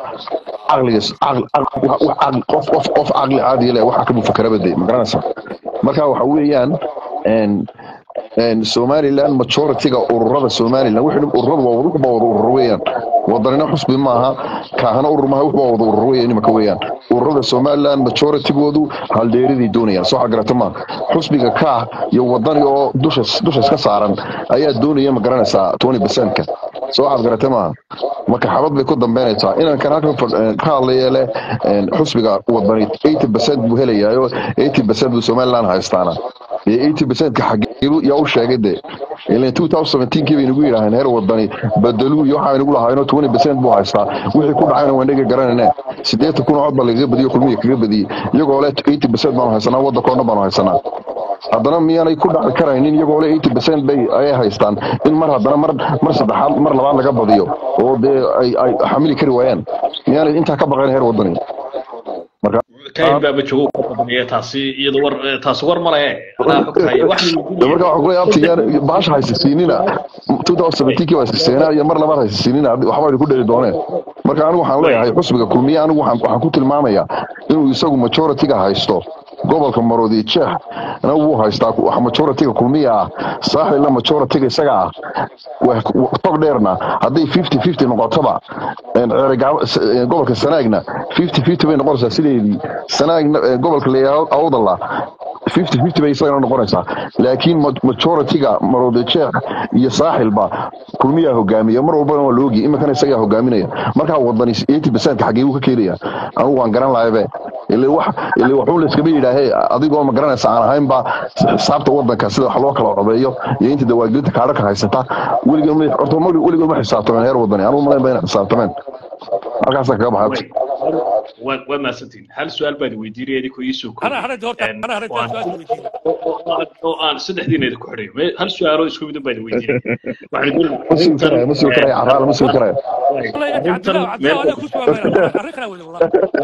qof qof qof caqli caadiya leh waxa ka mufakarabade ma garanaysaa marka waxa weeyaan somaliland majority-ga ururada somaliland ururada waa wuxuba wada urur weeyaan wadanina xusbi maaha kaahana urur maaha wuxuba wada urur weeyaan imaka weeyaan ururada somaliland majority-goodu haldheeridii doonayaan soo xagarata maa xusbiga kaah iyo wadani oo dushas dushas ka saaran ayaa doonaya ma garanaysaa twenty percent-ka soo xadgarata maaha marka xabad bay ku dambeynaysaa inaan kan halkan ka hadlaya leh xusbiga wadani eighty percent buu helayaayo eighty percent buu somaliland haystaana iyo eighty percent-ka xageebu yaa u sheegay de ilan two thousand seventeenkii bay nagu yidhaaheen heer wadani badelu iyo waxaa nagu lahaayno twenty percent buu haystaa wixii ku dhacayna waan dhega garanayne siddeetan kun oo cod baa lagaga badiyey kulmiya kaga badiyey iyagoo le eighty percent baanu haysanaa waddankoo dhan baanu haysanaa haddana miyaanay ku dhaci karaynin iyagoo le eighty percent bay ayay haystaan in mar haddana mar mar saddexaad mar labaad laga badiyo oo dee ay ay xamili kari waayaan miyaanay intaa ka baqayn heer waddani kayn baaba joogo ka badaniya taasi iyada war taasi war male anaa xogtahay wax marka waxaan kula yaabtiyaan baasha haysisiinina two thousand seventeenkii waa haysiseenaa iyo mar labaad haysisiinina waxba idinku dheri dooneen marka anigu waxaan leeyahay xusbiga kulmiye anigu waxaan ku tilmaamayaa inuu isagu majority-ga haysto gobolka maroodi jeex na wuu haystaa wax majority-ga kulmiya ah saaxilna majority-ga isaga ah tog dheerna hadday fifty fifty noqotoba gobolka sanaagna fifty fifty bay noqonaysaa sideedii sanaagna gobolka leeyahay awdala fifty fifty bay isagana noqonaysaa laakiin majority-ga maroodi jeex iyo saaxilba kulmiyaa hogaamiya mar walbana waa loogi iminkana isagaa hogaaminaya markaa wadani eighty percent-ka xagee buu ka keenaya anigu waan garan lahabe ile wax ile waxuu layskama yidhaahe adigoo ma garanaysa aan ahaynba xisaabta wadanka sida wax loo kala codeeyo iyo inta dawaagelinta kaadhaka haysata weligood horta weligood ma xisaabtameen heer wadani anigu malayn ba inay xisaabtameen halkaasaa kaga baxaad waa mahadsantiin hal su-aal baan weydiinaya idinku iisoo أنا هرد هرت أنا هرد سؤال oo aan saddexdiina idinku xidhayo hal su-aaloo isku mid baan weydiinaya ma sugi karaya ma sugi karaya caraala ma sugi karaya والله يا عبد الله عبد الله أنا كنت أريكنا والله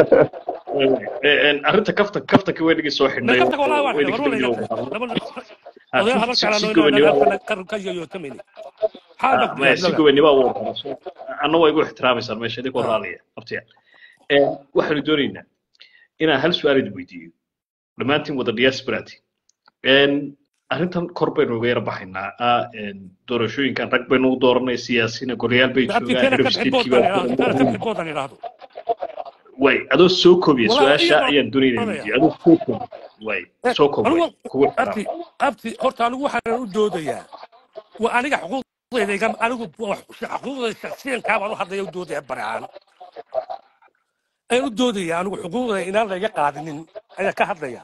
arrinta kafta kaftanka way dhigi soo xidhnay نكتك والله واحد way dhigi والله dambiyo أضيع هذا على si نوع gobonimo أنا قرر كذا يوتمني هذا maya si gobonimo u anna waa igu ixtiraamaysaan meesha idinkoo raaliya abtiya waxaanu doonaynaa inaan hal su-aal idin weydiiyo dhammaantiin wada diasporati arrintan kor baynu uga yara baxaynaa ah, een, doorashooyinkan rag baynu u dooranay siyaasiyiina golayaal bay abti joogaan keena head ka of bixin state-kii boodkan baa idhaahdo keena ka bixin boodkan idhaahdo way adoo soo koobiya Walaa, su-aasha iyadoo- ayaan doonayna inaan weydiiyo adoo soo koobiya way Eh, soo koob way anigu kugu abti abti horta anigu waxaan u doodayaa waa aniga xuquuqdayda igam anigu wax- xuquuqdayda shaksiyankaa baan u hadlaya u doodaya baraan ayaan u doodaya anigu xuquuqdayda inaan layga qaadinin ayaan ka hadlaya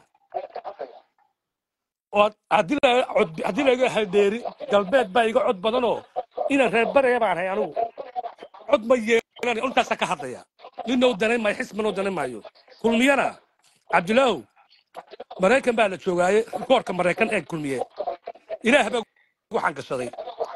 oo haddii la cod haddii laga hadheeri galbeed baa iga cod badanoo inaan reer baraya baan hay anigu cod ma yeelan intaasa ka hadlaya ninna u danayn maayo xisbana u danayn maayo kulmiyana cabdilaahu maraykan baa la joogaaye koorka maraykan ee kulmiye ilaah baa waxaan gashaday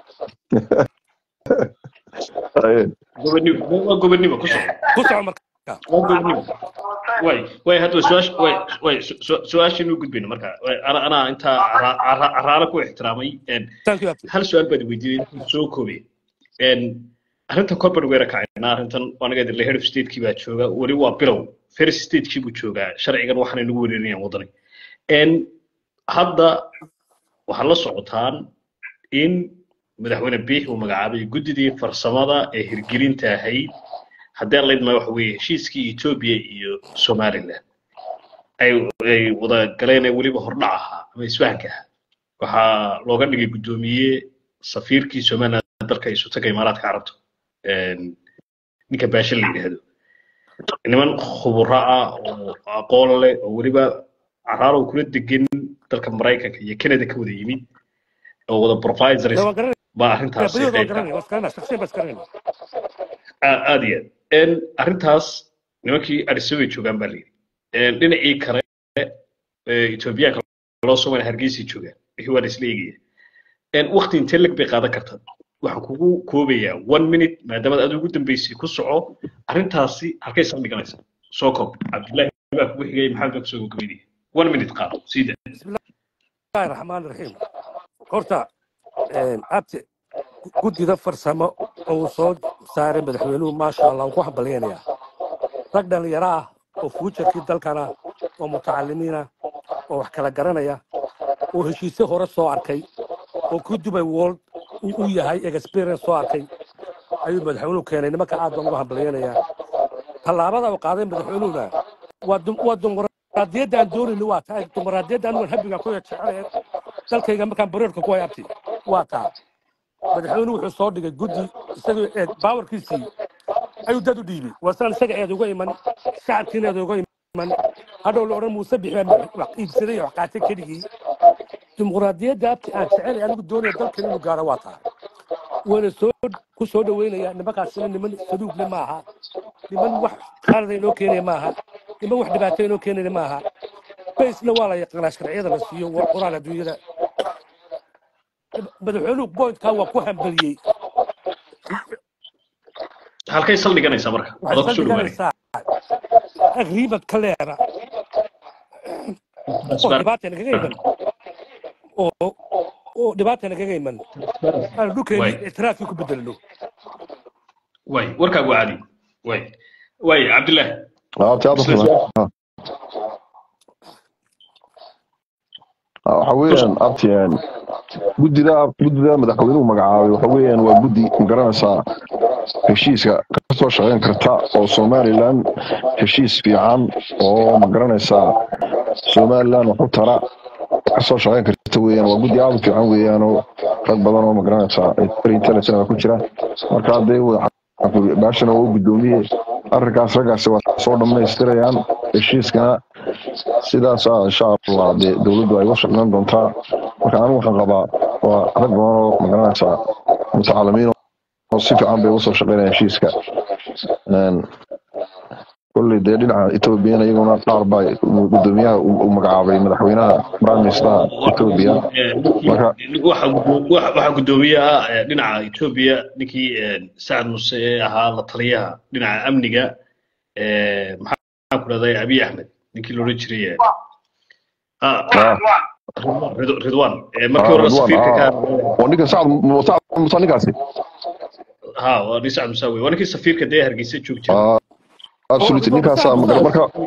Aye. gobonimo waa gobonimo ku soco ku soco marka waa gobonimo way way hadda su-aasha way way su- su- su-aashiinu gudbayno marka way ana anaa intaa cara- cara- caraale ku ixtiraamay een, thank you abti hal su-aal baad weydiiyey intuu soo koobay een, arrintan korban weera kacayna arrintan anaga idinle head of state-kii baa jooga weli waa bilow first state-kii buu joogaa sharcigan waxaanay nagu wereerinayaan wadani een, hadda waxaad la socotaan in madaxweyne biix uu magacaabay guddidii farsamada ee hirgelinta ahayd haddii alla idmaa waxa weeye heshiiskii etoobiya iyo somaliland ay ay wada galeen ee weliba hordhac ahaa ama isfahanka ahaa waxaa looga dhigay guddoomiye safiirkii somaliland dalka isu taga imaaraadka carabta een, ninka baashe la yidhaahdo niman khuburo ah oo aqoon leh oo weliba caraalow kula degan dalka maraykanka iyo canada ka wada yimid oo wada provisors waan garanaya baa arrintaasi badyada waan qayb ka garanaya waan garanaya shaksiyan baan isgaranaya ah, aad iyo aad En arrintaas nimankii arisabay joogaan baa layidhi En dhinacii kale ee etoobiyaanka loo soo hargeysay joogaan wixii waa la isla eegaya En waqti intee leg bay qaadan kartaa waxaan kugu koobayaa one minute maadaama aad ugu dambeysay ku soco arrintaasi halkay saldhiganaysaa soo koob cabdullaahi baa kugu xigay maxamed baa kusoo gabagabeynaya one minute qaado siida bismillahi raxmaan raxiim horta een, abti guddida farsamo oo uu soo saaray madaxweynuhu maasha allah waan ku hambalyaynayaa rag dhalinyaro ah oo fuujarkii dalkana oo mutacalimiina oo wax kala garanaya oo heshiisyo hore soo arkay oo ku dubay world uu u yahay experience soo arkay ayuu madaxweynuhu keenay nimanka aad baan uga hambalyaynayaa tallaabada uu qaaday madaxweynuhuna waa dum- waa dimuqraadiyadda aan doonayni waa tahay dimuqraadiyadda anigu habiga ku jecel dalkayga markaan bareerka ku hay abti waa taa madaxweynuhu wuxuu soo dhigay guddi isagoo eed baawarkiisii ayuu dad u dhiibay wasaan isaga eed uga iman shacabkiina eed uga iman hadhow la odhan muuse bixi baa wax iibsaday iyo wax qaatay keligii dimuqraadiyadda abti aan jecelay anigu doonaya dalkan inuu gaaro waa taa wayna soo ku soo dhaweynaya nimankaasina niman saduugle maaha niman wax qalada inoo keenaya maaha niman wax dhibaato inoo keenaya maaha baysna waa la yaqaanaa sharciyada la siiyo waa quraan adduunyada madaxweynuhu boydkaa waa ku hambaliyey halkay saldhiganaysaa marka waxay adoo kusoo dhawaanaya saldhiganaysaa agreement ka leera oo dhibaatana kaga iman oo oo dhibaatana kaga iman aan dhulkeeni way ictiraafkii ku bedelno way warkaagu caadi way way cabdullaahi Abti aad u isla filan. su- Ah, waxa ku weeyaan soco abti een, guddida guddida madaxweynuhu magacaabay waxa weeyaan waa guddi magaranaysaa heshiiska ka soo shaqeyn karta oo somaliland heshiis fiican oo magaranaysaa somaliland wax u tara ka soo shaqeyn karta weeyaan waa guddi aad u fiican weeyaan oo rag badan oo magaranaysaa very intelligent ah ku jira marka hadday baashana waa u guddoomiye arrinkaas raggaasi waa soo dhammaystirayaan heshiiskana sidaas ah insha allah dee dowladdu ay u shaqeyn doontaa marka anigu waxaan qabaa waa rag badan oo magaranaysaa mutacalimiin oo si fiican bay usoo shaqeynayaan heshiiska Een, kolley dee dhinaca ethoobiana iyaguna qaar baa guddoomiyaha uu uu magacaabay madaxweynaha prime minister ethoobia marka waxaa guddoomiyaha eh, dhinaca etoobiya ninkii eh, sacad muse ee ahaa la taliyaha dhinaca amniga eh, maxaa ku dhahday abiy axmed ninkii loodhan jiray eh, ah, ah, Ridwan Rid- ridwan Eh, markii ah, hore ridwan safiirka ka ah waa ninka sacad Mu- sacad musa ninkaasi ha waa nin sacad musa wey waa ninkii safiirka dee hargeysa joogi jiray ah absolutely ninkaasaa magara marka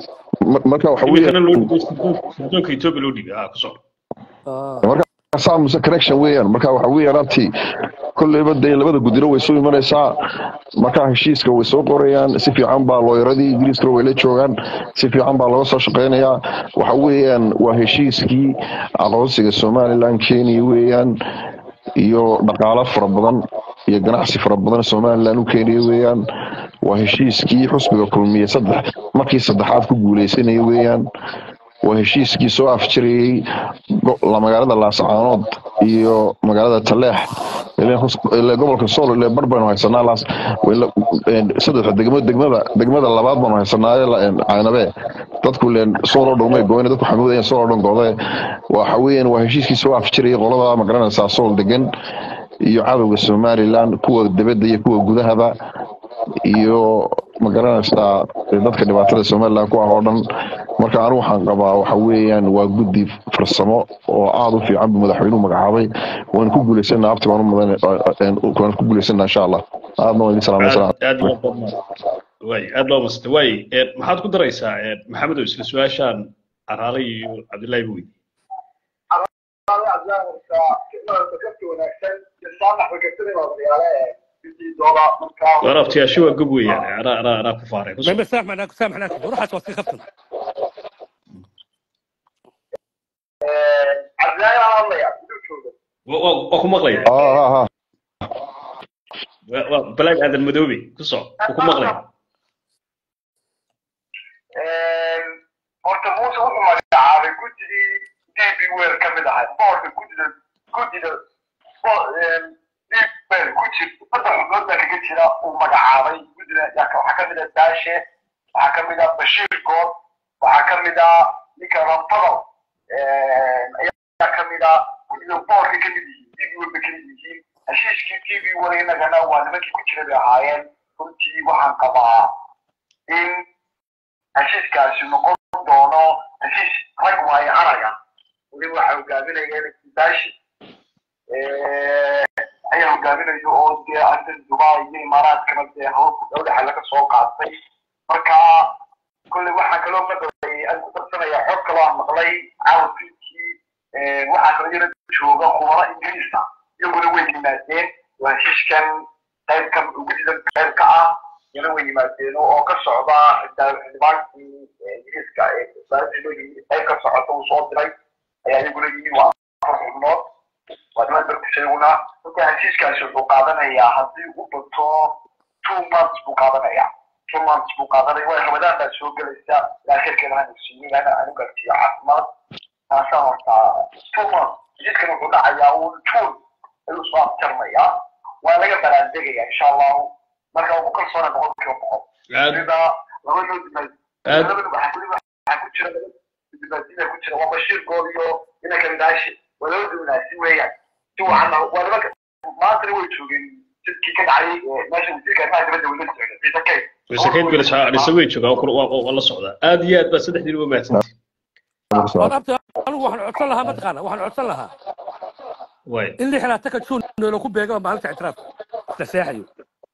mar- marka waxa iminkana loo weeyaan dhigay sirdoonka etoobiya loo dhigay ah ku soo marka saamuse connection weeyaan marka waxa weeyaan abti kolleyba dee labada gudino way soo imanaysaa marka heshiiska way soo qorayaan si fiican baa looyaradii ingiriiskana way la joogaan si fiican baa looga soo shaqeynayaa waxa weeyaan waa heshiiskii aqoonsiga somaliland kenya weeyaan iyo dhaqaalo fara badan iyo ganacsi fara badan somaliland u keenaya weeyaan waa heshiiskii xusbiga kulmiye saddex markii saddexaad ku guuleysanaya weeyaan waa heshiiskii soo afjarayey go- la magaalada laascaanood iyo magaalada taleex ileen hus- ileen gobolka sool ile bar baynu haysanaa laas wila- een, saddexa degmo degmada degmada labaad baanu haysanaaye la- een, caynabee dadku ileen sool oo dhan may gooyne dadku xamuudayeen sool oo dhan goode waxa weeyaan waa heshiiskii soo afjarayey qolada magaranaysaa sool degan iyo cadowga somaliland kuwa dibadda iyo kuwa gudahaba iyo magaranaysaa dadka dhibaatada somaliland ku ah oo dhan marka anigu waxaan qabaa waxa weeyaan waa guddi farsamo oo aada u fiican buu madaxweynuhu magacaabay waan ku guuleysanaa abti baan u mudan waan ku guuleysanaa insha allah aadna waan idin salaamay aad salaam aad loo waay aad loo masta waay een, maxaad ku daraysaa een, maxamedow isla su-aashaan caraale iyo cabdullaahi buu weydiiyey war abtiyaasho waa gob weeyaan anaa anaa anaa ku faaray ku soo ما سامحنا سامحنا روح وصي خفتنا Wa- wa- waa ku maqlaya ah ah ah Waa- waa balaag aadan madoobe ku soo waa ku maqlaya horta muuse wuxuu magacaabay guddigii db wel ka mid ahay boorka guddida guddida db wel ku jir saddex xubnood baa kaga jira uu magacaabay guddida yaa ka- waxaa ka mid ah daashe waxaa ka mid ah bashiir good waxaa ka mid ah ninka ramtadal ayaa ka mid ah guddida boorka ka mid yihiin db wel bay ka mid yihiin heshiiskii db wel inagana waa nimankii ku jira bay ahaayeen runtii waxaan qabaa in heshiiskaasi noqon doono heshiis rag waayo araga weliba waxaa hogaaminaya baashi ayaa hogaaminayo oo dee arrin dubai iyo imaaraadkana dee hawlku dowlaxa laga soo qaatay marka kolley waxaa kaloo maqlay aan ku darsanaya xog kaloo aan maqlay caawafinkii waxaa kaloo yara jooga khubaro ingiriisa iyaguna way yimaadeen waa heshiiskan qaybka gudida qaybka ah yana way yimaadeen oo ka socda xildhibaankii ingiriiska ee wasaaradii loo yimi qayb ka socota uu soo diray ayaa iyaguna yimi waa afar xubnood waa niman darkis iyaguna marka heshiiskaasi wuxuu qaadanayaa haddii u bato two months buu qaadanayaa two months buu qaadanaya waa ramadaan baa soo gelaysa ilaa khirkeeda hanu siiyey ana anu gartiyo caafimaad taasaa horta two months heshiiskan wuxuu dhacayaa uun june ayuu soo afjarmayaa waa laga baraandegayaa insha allahu marka ugu kalsoona boqolkiiba boqol aad sida labadoo dimaad aad labada waxaa weliba waxaa ku jira laba dimaadida ku jira waa bashiir good iyo inanka midaashi waa laba dimaasi weeyaan si wacan waa nimanka maantana way joogeen jidkii ka dhacay ee meesha wasiirka arrimaha dibadda weli socda ciise kay wasakayd beles dhisa way joogaa waa waa- waa la socdaa aad iyo aad baa saddexdiin uga mahadsantihin ورابط انا waxaan codsan lahaa mataqaana waxaan codsan lahaa waay in lix laataka juun noola ku beega maalinta ictiraafka la seexayo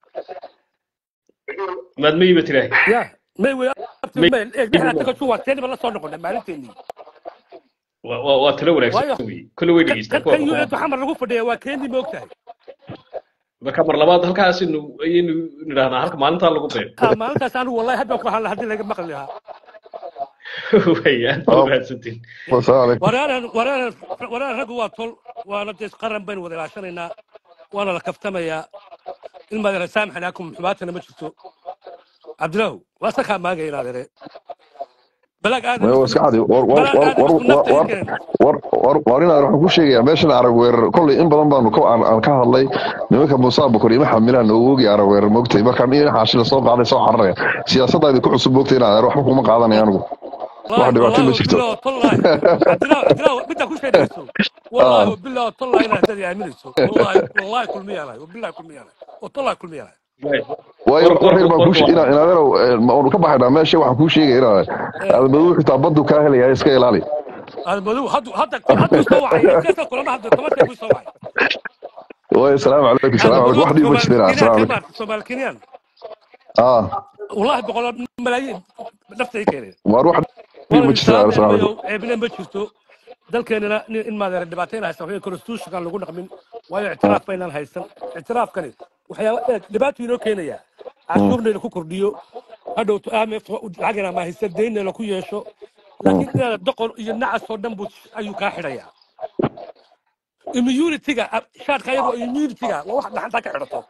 maad ma yimid ilaahay ya may wey May- lix laataka juun waa teeniba la soo noqona maalinteennii waa waa- waa talo waayo wanaagsan wey kolle way dhegeystaan kan yu eed xamar lagu fadhiya waa keenii ma ogtahay marka mar labaad halkaas aynu ayaynu nidhahnaa halka maalintaa lagu beego ha maalintaas anigu wallahi hadda ku hadla haddii laga maqli lahaa way aad baa mahadsantihin asalaamu calaykum waraaran waraaran waraaran raggu waa tol waana dee qaran baynu wada ilaashanaynaa waana la kaftamayaa in maadara saamxanaakum xumaatana ma jirto cabdilaahu waa sakaa maagay inaadere balaag aadan waa iska cadi war war balaag war aadan war isku nafta war inkeen war war war inaan waxaan ku sheegayaa meeshan arag weerar kolley in badan baanu ka aan aan ka hadlay nimanka muuse abukar iyo maxamilaan oo ogi arag weerar moogtay markaan in xaashi la soo qaaday soo cararaya siyaasadda idinku cusub moogtay inaan waxba kuma qaadanaya anigu wax والله dhibaato ma والله jirto بالله والله عبدالله عبدالله بدك كل شيء درسه والله بالله والله انا هدري امنته والله والله كل مية انا وبالله كل مية انا والله كل مية انا Waay. waayo War- war reer war- baan war- kuu inaan inaadeerow maanu ka baxaynaa meesha waxaan kuu sheegaya inaan aadamadow xitaa baddu kaa helaya iska ilaali هذا الموضوع هذا هذا هذا يسوي كيف كل ما هذا كمان تقول يسوي waayo salaamu calaykum هذا salaamu calaykum موضوع wax dhiib ma سومال jiraan كينيان salaamu calaykum كمان سومال كينيان ah والله بقول ملايين نفس هيك يعني waar wax ma jirto islaam assalaamu mayo calaykum ceebina ma jirto dalkeenana nin- in maadeera dhibaatayna haysan waxay constitutionkan lagu dhaqmin waayo ictiraaf baynaan haysan ictiraafkani waxyaaba eeg dhibaatuu inoo keenaya cashuurnayna ku kordhiyo hadhowto amf lacagina ma haysan deynayna ku yeesho laakiin inaad doqon iyo nacas oo dhan buu ayuu kaa xidhayaa immunity-ga shaadka iyadoo immunity-ga waa wax dhaxanta ka xidhato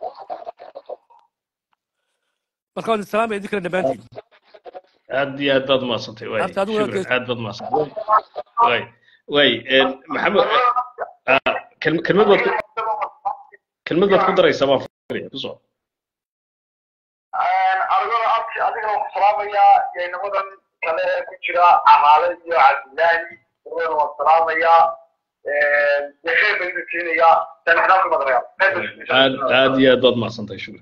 marka waan islaamaya idinkana dhammaantiin aad iyo aad baad umahadsantay waay Horta adiguna shukran gees- aad baad umahadsantay waay waay een, maxamed ah, kelm- kelmad baad ku kelmad baad ku daraysaa baan fikraya ku soo arigada abki adigana waxaan salaamayaa yaynimadan kale ee ku jira camaale iyo cabdilaahi adigana waan salaamayaa dee khayr baan idin keenayaa sanixnaan ku madanayaa aad aad iyo aad baad umahadsantay shukran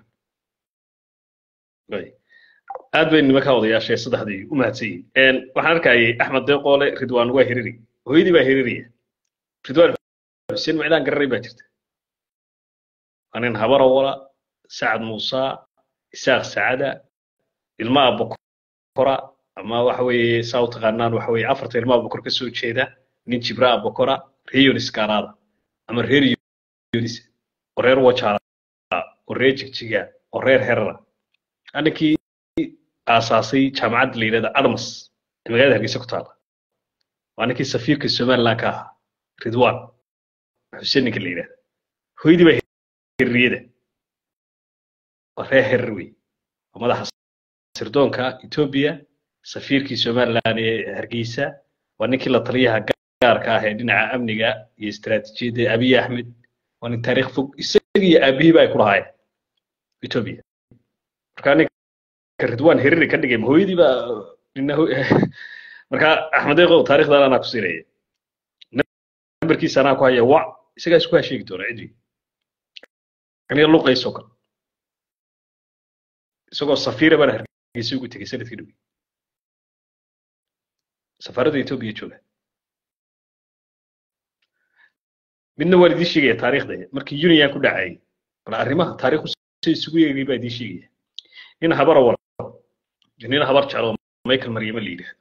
waay aad bay nimanka odayaasha saddexdii u mahadsan yihiin waxaan arkayay axmed deeqoole ridwaan waa hiriri hooyadii baa hiriraya ridwaan xuseen macdaan gararay baa jirta waa nin habara wala sacad muusa isaaq sacada ilma abokora ama waxa weeye saa u taqaanaan waxa weeye afarta ilma abokor ka soo jeeda nin jibra abokora reer yunis gaaraada ama reer yunis oo reer wajaara oo reer jigjiga oo reer herara aninkii aasaasay jaamacadda la yidhahda adams ee magaalada hargeysa ku taala waa ninkii safiirka somaliland ka ahaa ridwan xuseen ninka la yidhahda hooyadii baa hirriyada waa reer herer wey waa madaxa sirdoonka etoobiya safiirkii somaliland ee hargeysa waa ninkii la taliyaha gaarka ah ee dhinaca amniga iyo istiraatiijiyadda abiy axmed waa nin taariikh fog isaga iyo aabihiiba ay ku lahaayeen etoobiya marka ninka ridwan hereri ka dhigay hooyadii baa nina marka axmed eeqow taarikhdan anaa ku siinaya nambarkiisa anaa ku haya wac isagaa isku hasheegi doona cidwi aniga luqaysoo kale isagoo safiira baan hargeysa ugu tegey sanadkii dhowi safaaradda etoobiya jooga midna waan idiin sheegaya taariikhda markii union ku dhacayay bal arrimaha taariikhdu si isugu yeegay baa idiin sheegaya nin habara wala nin habar jeclo michael maryama la yidhaahdo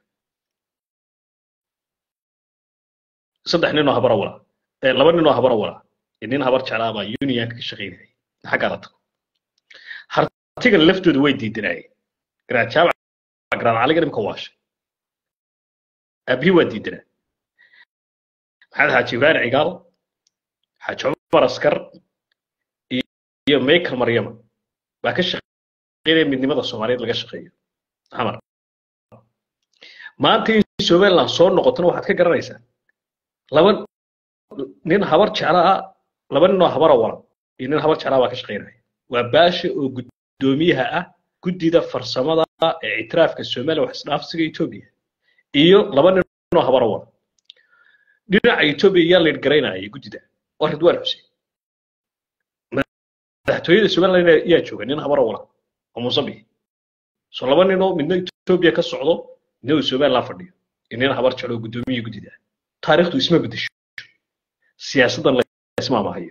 saddex ninoo habara wala laba ninoo habara wala nin habar jeclaa baa unionka ka shaqaynayay xaggaa la tago hartigan laftooda way diidanaayeen garaad jaabac garaad caliga nimka waashay aabihii waa diidanaa maxamed xaaji ibrahim cigaal xaaji cumar askar iyo michael maryama baa ka shaqaynaya midnimada soomaaliyeed laga shaqeeyo xamar maanta in somaliland soo noqotona waxaad ka garanaysaa laba nin habar jecla ah laba ninoo habara wala iyo nin habar jeclaa baa ka shaqaynaya waa baasha oo guddoomiyaha ah guddida farsamada ee ictiraafka soomaaliya wax isdhaafsiga etoobiya iyo laba ninoo habara wala dhinaca etoobiya yaa leed garaynaya guddida waa ridwaan xuseen madaxtooyada somaliland yaa jooga nin habara wala oo muusabix so laba ninoo midna etoobiya ka socdo midna uu somaliland fadhiyo iyo nin habar jeclo oo guddoomiya guddida taariikhdu isma bedesho siyaasaddan laisma amahayo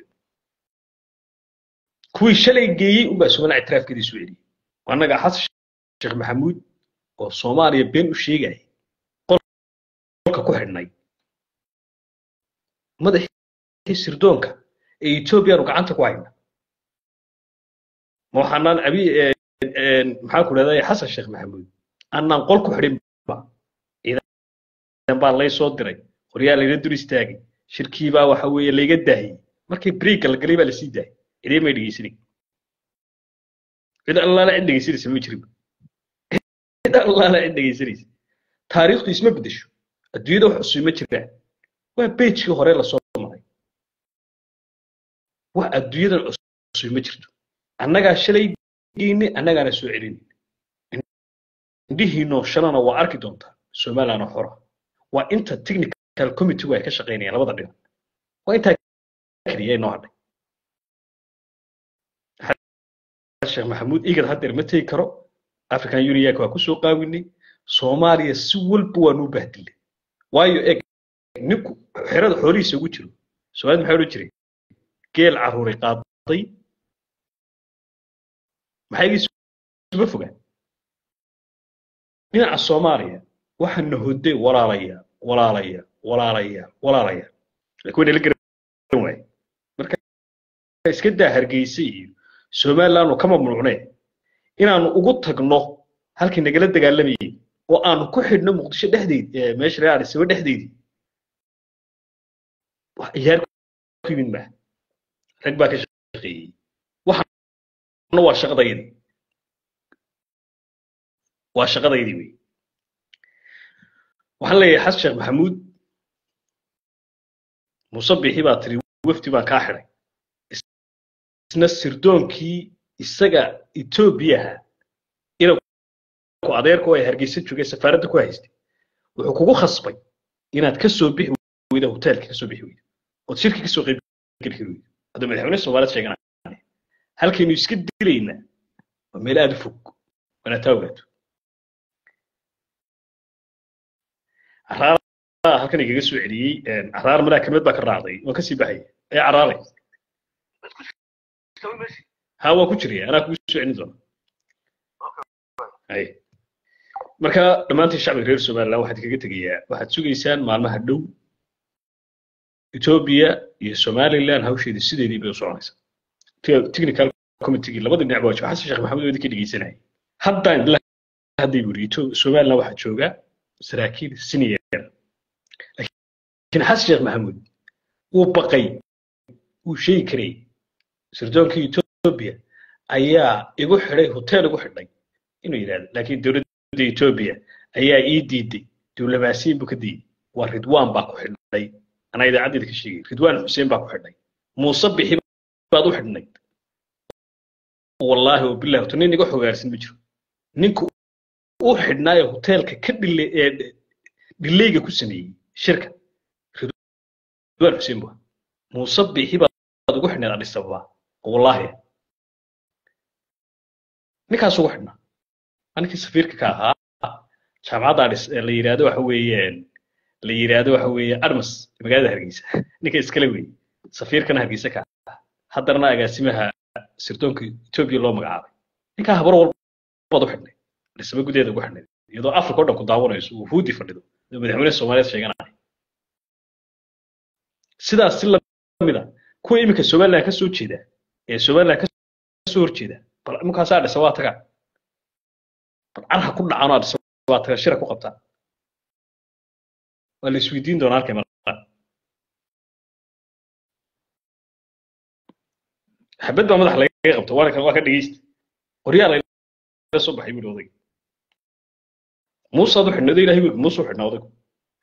kuwii shalay geeyey unbaa somaliland ictiraafkeeda soo celiyey annaga xasan sheekh maxamuud oo soomaaliya been u sheegaya qolka ku xidhnay madaxii sirdoonka ee etoobiyaanu gacanta ku hayna ma waxaanaan abi maxaa ku dhahday xasan sheekh maxamuud annaan qol ku xidhin ba ciidan baa lay soo diray qoryaa layga dur istaagay shirkii baa waxa weeye layga daahiyey markii breaka la galay baa lasii daayay cidee may dhegeysanin cid allaala cid dhegeysanaysa ma jirin cid allaala cid dhegeysanaysa taariikhdu isma bedesho adduunyada wax cusub ma jiraan waa beejkii hore lasoo maray wax adduunyadan cusub ma jirto annagaa shalay geyne annagaana soo celin indhihiinoo shalana waa arki doontaa somalilandna xora waa inta technical committee ay ka shaqaynayaan labada dhinac waa intaa keliya inoo hadhay sheekh maxamuud igad haddeer ma tegi karo african unionka waa kusoo qaawinay soomaaliya si walba waa nuu bahdilay waayo eg ninku xerada xoolihiisa ugu jiro soomaalida maxaa odhan jiray geel carruuray qaaday maxaa igiisuma fogaan dhinaca soomaaliya waxaana hodee walaalaya walaalaya walaalaya walaalaya laakiin wayna la garan waaye marka iska daa hargeysa iyo somaliland oo ka mamnuucnee inaanu ugu tagno halkii nagala dagaalamayay oo aanu ku xidhno muqdisho dhexdeed meesha reer adisaba dhexdeedii wax ciyaar ku yimid maaha rag baa ka shaqeeyey waxana waa shaqadaydii waa shaqadaydii wey waxaan leeyahay xasan sheekh maxamuud muuse bixi baa tiri wafdi baan kaa xidhay isna sirdoonkii isaga etoobiyaha inanku adeerku ay hargeysa joogay safaaradda ku haystay wuxuu kugu khasbay inaad ka soo bixi weyda hoteelka ka soo bixi weyda ood shirki ka soo qayb geli kari weyda hadduu madaxweyne soomaaliya sheeganaya halkaynu iska dilaynaa waa meel aada u fog waana taa ogaato caraara halkan igaga soo celiyey caraar madaa kelmad baa ka raacday waan kasii baxaya ee caraaray ha waa ku jiraya anaa kugu soo celin doona hay marka dhammaantiin shacbiga reer somaliland waxaad kaga tegayaa waxaad sugaysaan maalmaha dhow etoobiya iyo somaliland hawsheedii sideedii bay u soconaysaa technical committee labadii dhinac baa jooga xasan sheekh maxamed wadi ka dhegeysanaya haddaan idla hadday buri somaliland waxaa jooga saraakiil senior laakiin xasan sheekh maxamuud wuu baqay wuu sheegi karay sirdoonkii etoobiya ayaa igu xidhay hotel igu xidhay inuu yidhahdo laakiin dowladda etoobiya ayaa ii diiday diblomaasiyin buu ka diiday waa ridwaan baa ku xidhay anaa idaacadeeda ka sheegay ridwaan xuseen baa ku xidhay muuse bixi baad u xidhnayd wallaahi wabillahi horta nin iga xogaarsan ma jiro ninku u xidhnaayo hoteelka ka dhile ee dhileyga ku sameeyey shirka ridwaan xuseen bua muuse bixi baad ugu xidhnayd adhis ababa wallaahi ninkaas ugu xidhnaa aninkii safiirka ka ahaa jaamacadda adhis la yidhaahdo waxa weeye la yidhaahdo waxa weeye armas magaalada hargeysa ninka iskale weeye safiirkana hargeysa ka ah haddana agaasimaha sirdoonka etoobiya loo magacaabay ninkaa habar walbaad u xidhnay dhisaba gudaheeda ugu xidhnay iyadoo africa o dhan ku daawanayso uu huudi fadhido oo madaxweyne soomaaliyeed sheeganaya sidaas si lamida kuwa iminka somaliland ka soo jeeda ee somaliland ka soo horjeeda bal imankaasaa dhisa waa tagaa bal carha ku dhacanoo dhisa waa tagaa shira ku qabtaa waa la isweydiin doonaa halkay maraan xabad baa madaxa lagaga qabta waana waa ka dhegeysta qoryaa laga soo baxay buuri odayga muusaad u xidhnado ilahay wey muuse u xidhnaa odaygu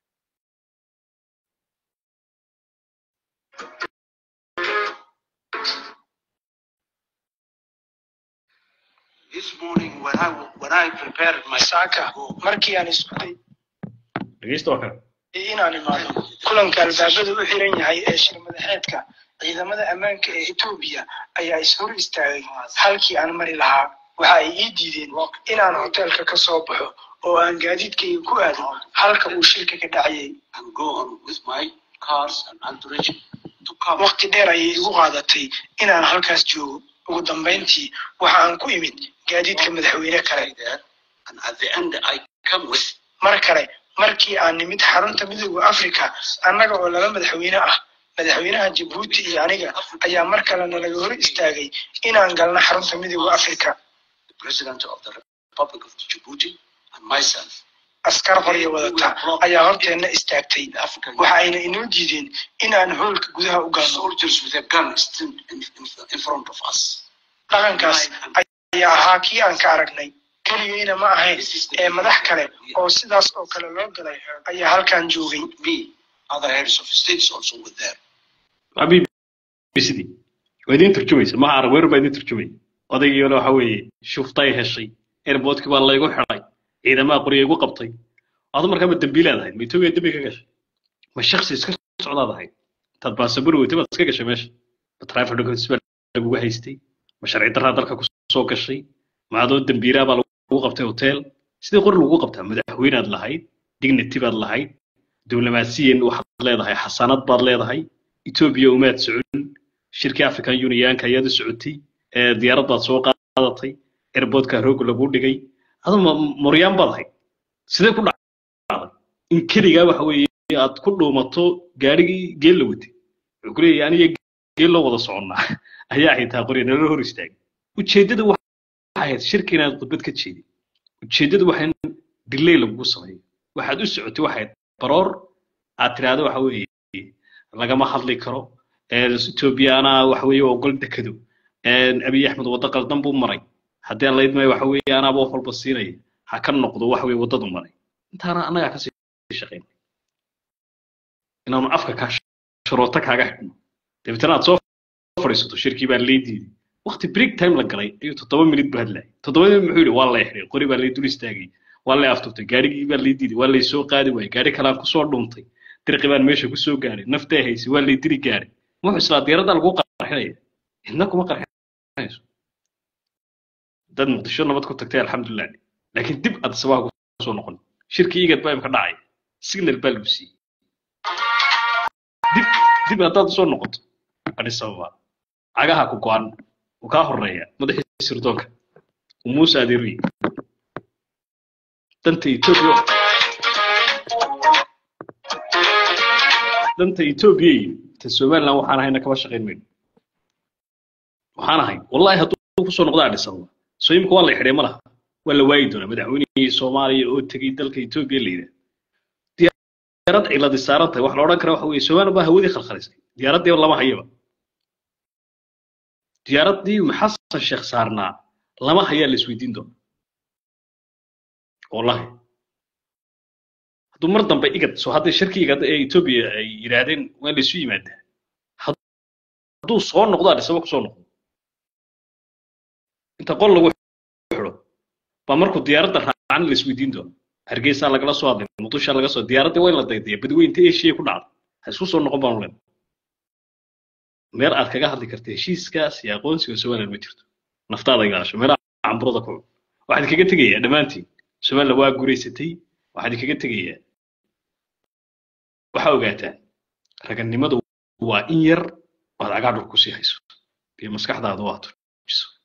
This morning when I when I prepared my saaka markii aan isku day dhegeysta waa kan inaan imaado kulanka albaabada u xiran yahay ee shir madaxeedka ciidamada ammaanka ee etoobiya ayaa ishor istaagay halkii aan mari lahaa waxa ay ii diideen inaan hoteelka ka soo baxo oo aan gaadiidkayga ku aado halka uu shirka ka dhacayay and go on with my cars and entourage to come. waqti dheer ayay igu qaadatay inaan halkaas joogo ugu dambayntii waxa aan ku imid gaadiidka madaxweyne kale there, and at the end I come with mar kale markii aan nimid xarunta midooda africa annaga oo laba madaxweyne ah madaxweynaha jabuuti iyo aniga ayaa mar kalena laga hor istaagay inaan galno xarunta midooda africa the president of the Republic of Djibouti and myself. askar qoryo wadata ayaa horteenna istaagtay The African waxa ayna inoo diideen inaan hoolka gudaha u galno soldiers with a gun stood in, in, in front of us. dhaqankaas ayaa ahaa kii aan ka aragnay keligayna ma ahayn ee madax kale oo sidaas oo kale loo galay ayaa halkan joogay Me, other heads of states also were there. xabiib sidii waa idiin turjumaysa maha arag weerar baa idiin turjumay odaygiina waxa weeye shuftay heshay airportkii baa laygu xidhay ciidamaha qorya igu qabtay adu markaa ma dembiilaad ahayd ma etoobiya dembi ka gashay ma shaksi iska socdaad ahayd intaad baasaburi weytay baad iska gashay meesha ma traffic documents baa lagugu haystay ma sharci darraa dalka ku soo gashay ma adoo dembiilaa baa lagu qabtay hotel sidii qori lagu qabtaa madaxweynaad lahayd dignity baad lahayd diblomaasiyan waxaad leedahay xasanad baad leedahay etoobiya umaad socon shirkii african unionka ayaad u socotay ee diyaarad baad soo qaadatay airportka roog lagu dhigay adoo moryaan baad ahayd sidee ku in keligaa waxa weeye aad ku dhuumato gaarigii geel la watay wuxuu ku leeyahay aniga geel loo wada soconnaa ayaa xitaa qorya nala hor istaagay ujeeddada waxay ahayd shirka inaad khudbad ka jeedin ujeeddadu waxay in dilay lagugu sameeyo waxaad u socotay waxay baroor aad tiraahdo waxa weeye lagama hadli karo etoobiyaana waxa weeye ogol dekado abiy axmed waddo qaldan buu maray haddii aan laydmay waxa weeye anaaba wax walba siinaya ha ka noqdo waxa weeye waddadu maray intaana annagaa kasii shaqayn inaanu afka kaa sharooto kaaga xidhno dabeetana aad soo fadhiisato shirkii baa lay diiday waqti break time la galay ayuu toddoba minut bu hadlayay toddoba minut muxuu yidhi waa lay xidhay qori baa lay dul istaagay waa lay aftubtay gaarigii baa lay diiday waa lay soo qaadi waayey gaari kalaan kusoo dhuntay dirqi baan meesha kusoo gaaray naftee haysay waa lay dili gaaray wuxuu islaa diyaradda lagu qarxinaya idna kuma qarxinayso dad muqdisho nabad ku tagtay alxamdulilah laakiin dib aad sabaha kusoo noqon shirkii igad baa imka dhacay signal baa lagu siiyey dib dib haddaad usoo noqoto adis ababa cagaha ku go-an uu kaa horeeya madaxii sirdoonka uu muuse adeeruye danta etoobiya danta etoobiya iyo ta somaliland waxaan ahayna kama shaqayn mayno waxaan ahay wallahi hadduu kusoo noqdo adis ababa soo imika waa la xidhay ma laha waa la waayi doonaa madaxweynihii soomaaliya oo tegey dalka etoobiya la yidhaha diyaarad ciladi saaran tahay wax la odhan kara waxa weeye somaliland baa hawadii khalkhalisay diyaaraddii lama hayaba diyaaraddii xasan sheekh saarnaa lama hayaa la isweydiin doona wallahi hadduu mar dambe igad soo hadday shirkii igad ee etoobiya ay yidhaahdeen waa laysu yimaadaa hadduu soo noqdo adhisaba kusoo noqdo inta qol lagu xidho baa markuu diyaaradda raacan la isweydiin doona hargeysaa lagala soo hadlay muqdishaa laga soo diyaaraddii waa in la daydaya badweynta eshiya ku dhacda ha isku soo noqon baanu leen meel aad kaga hadli karta heshiiskaas iyo aqoonsiga somaliland ma jirto naftaada ilaasho meelaha camburada ku cun waxaad kaga tegayaa dhammaantiin somaliland waa guuraysatay waxaad kaga tegayaa waxaa ogaataan ragannimadu waa in yar oad cagaa dhulku sii hayso iyo maskaxdaadu waa tujiso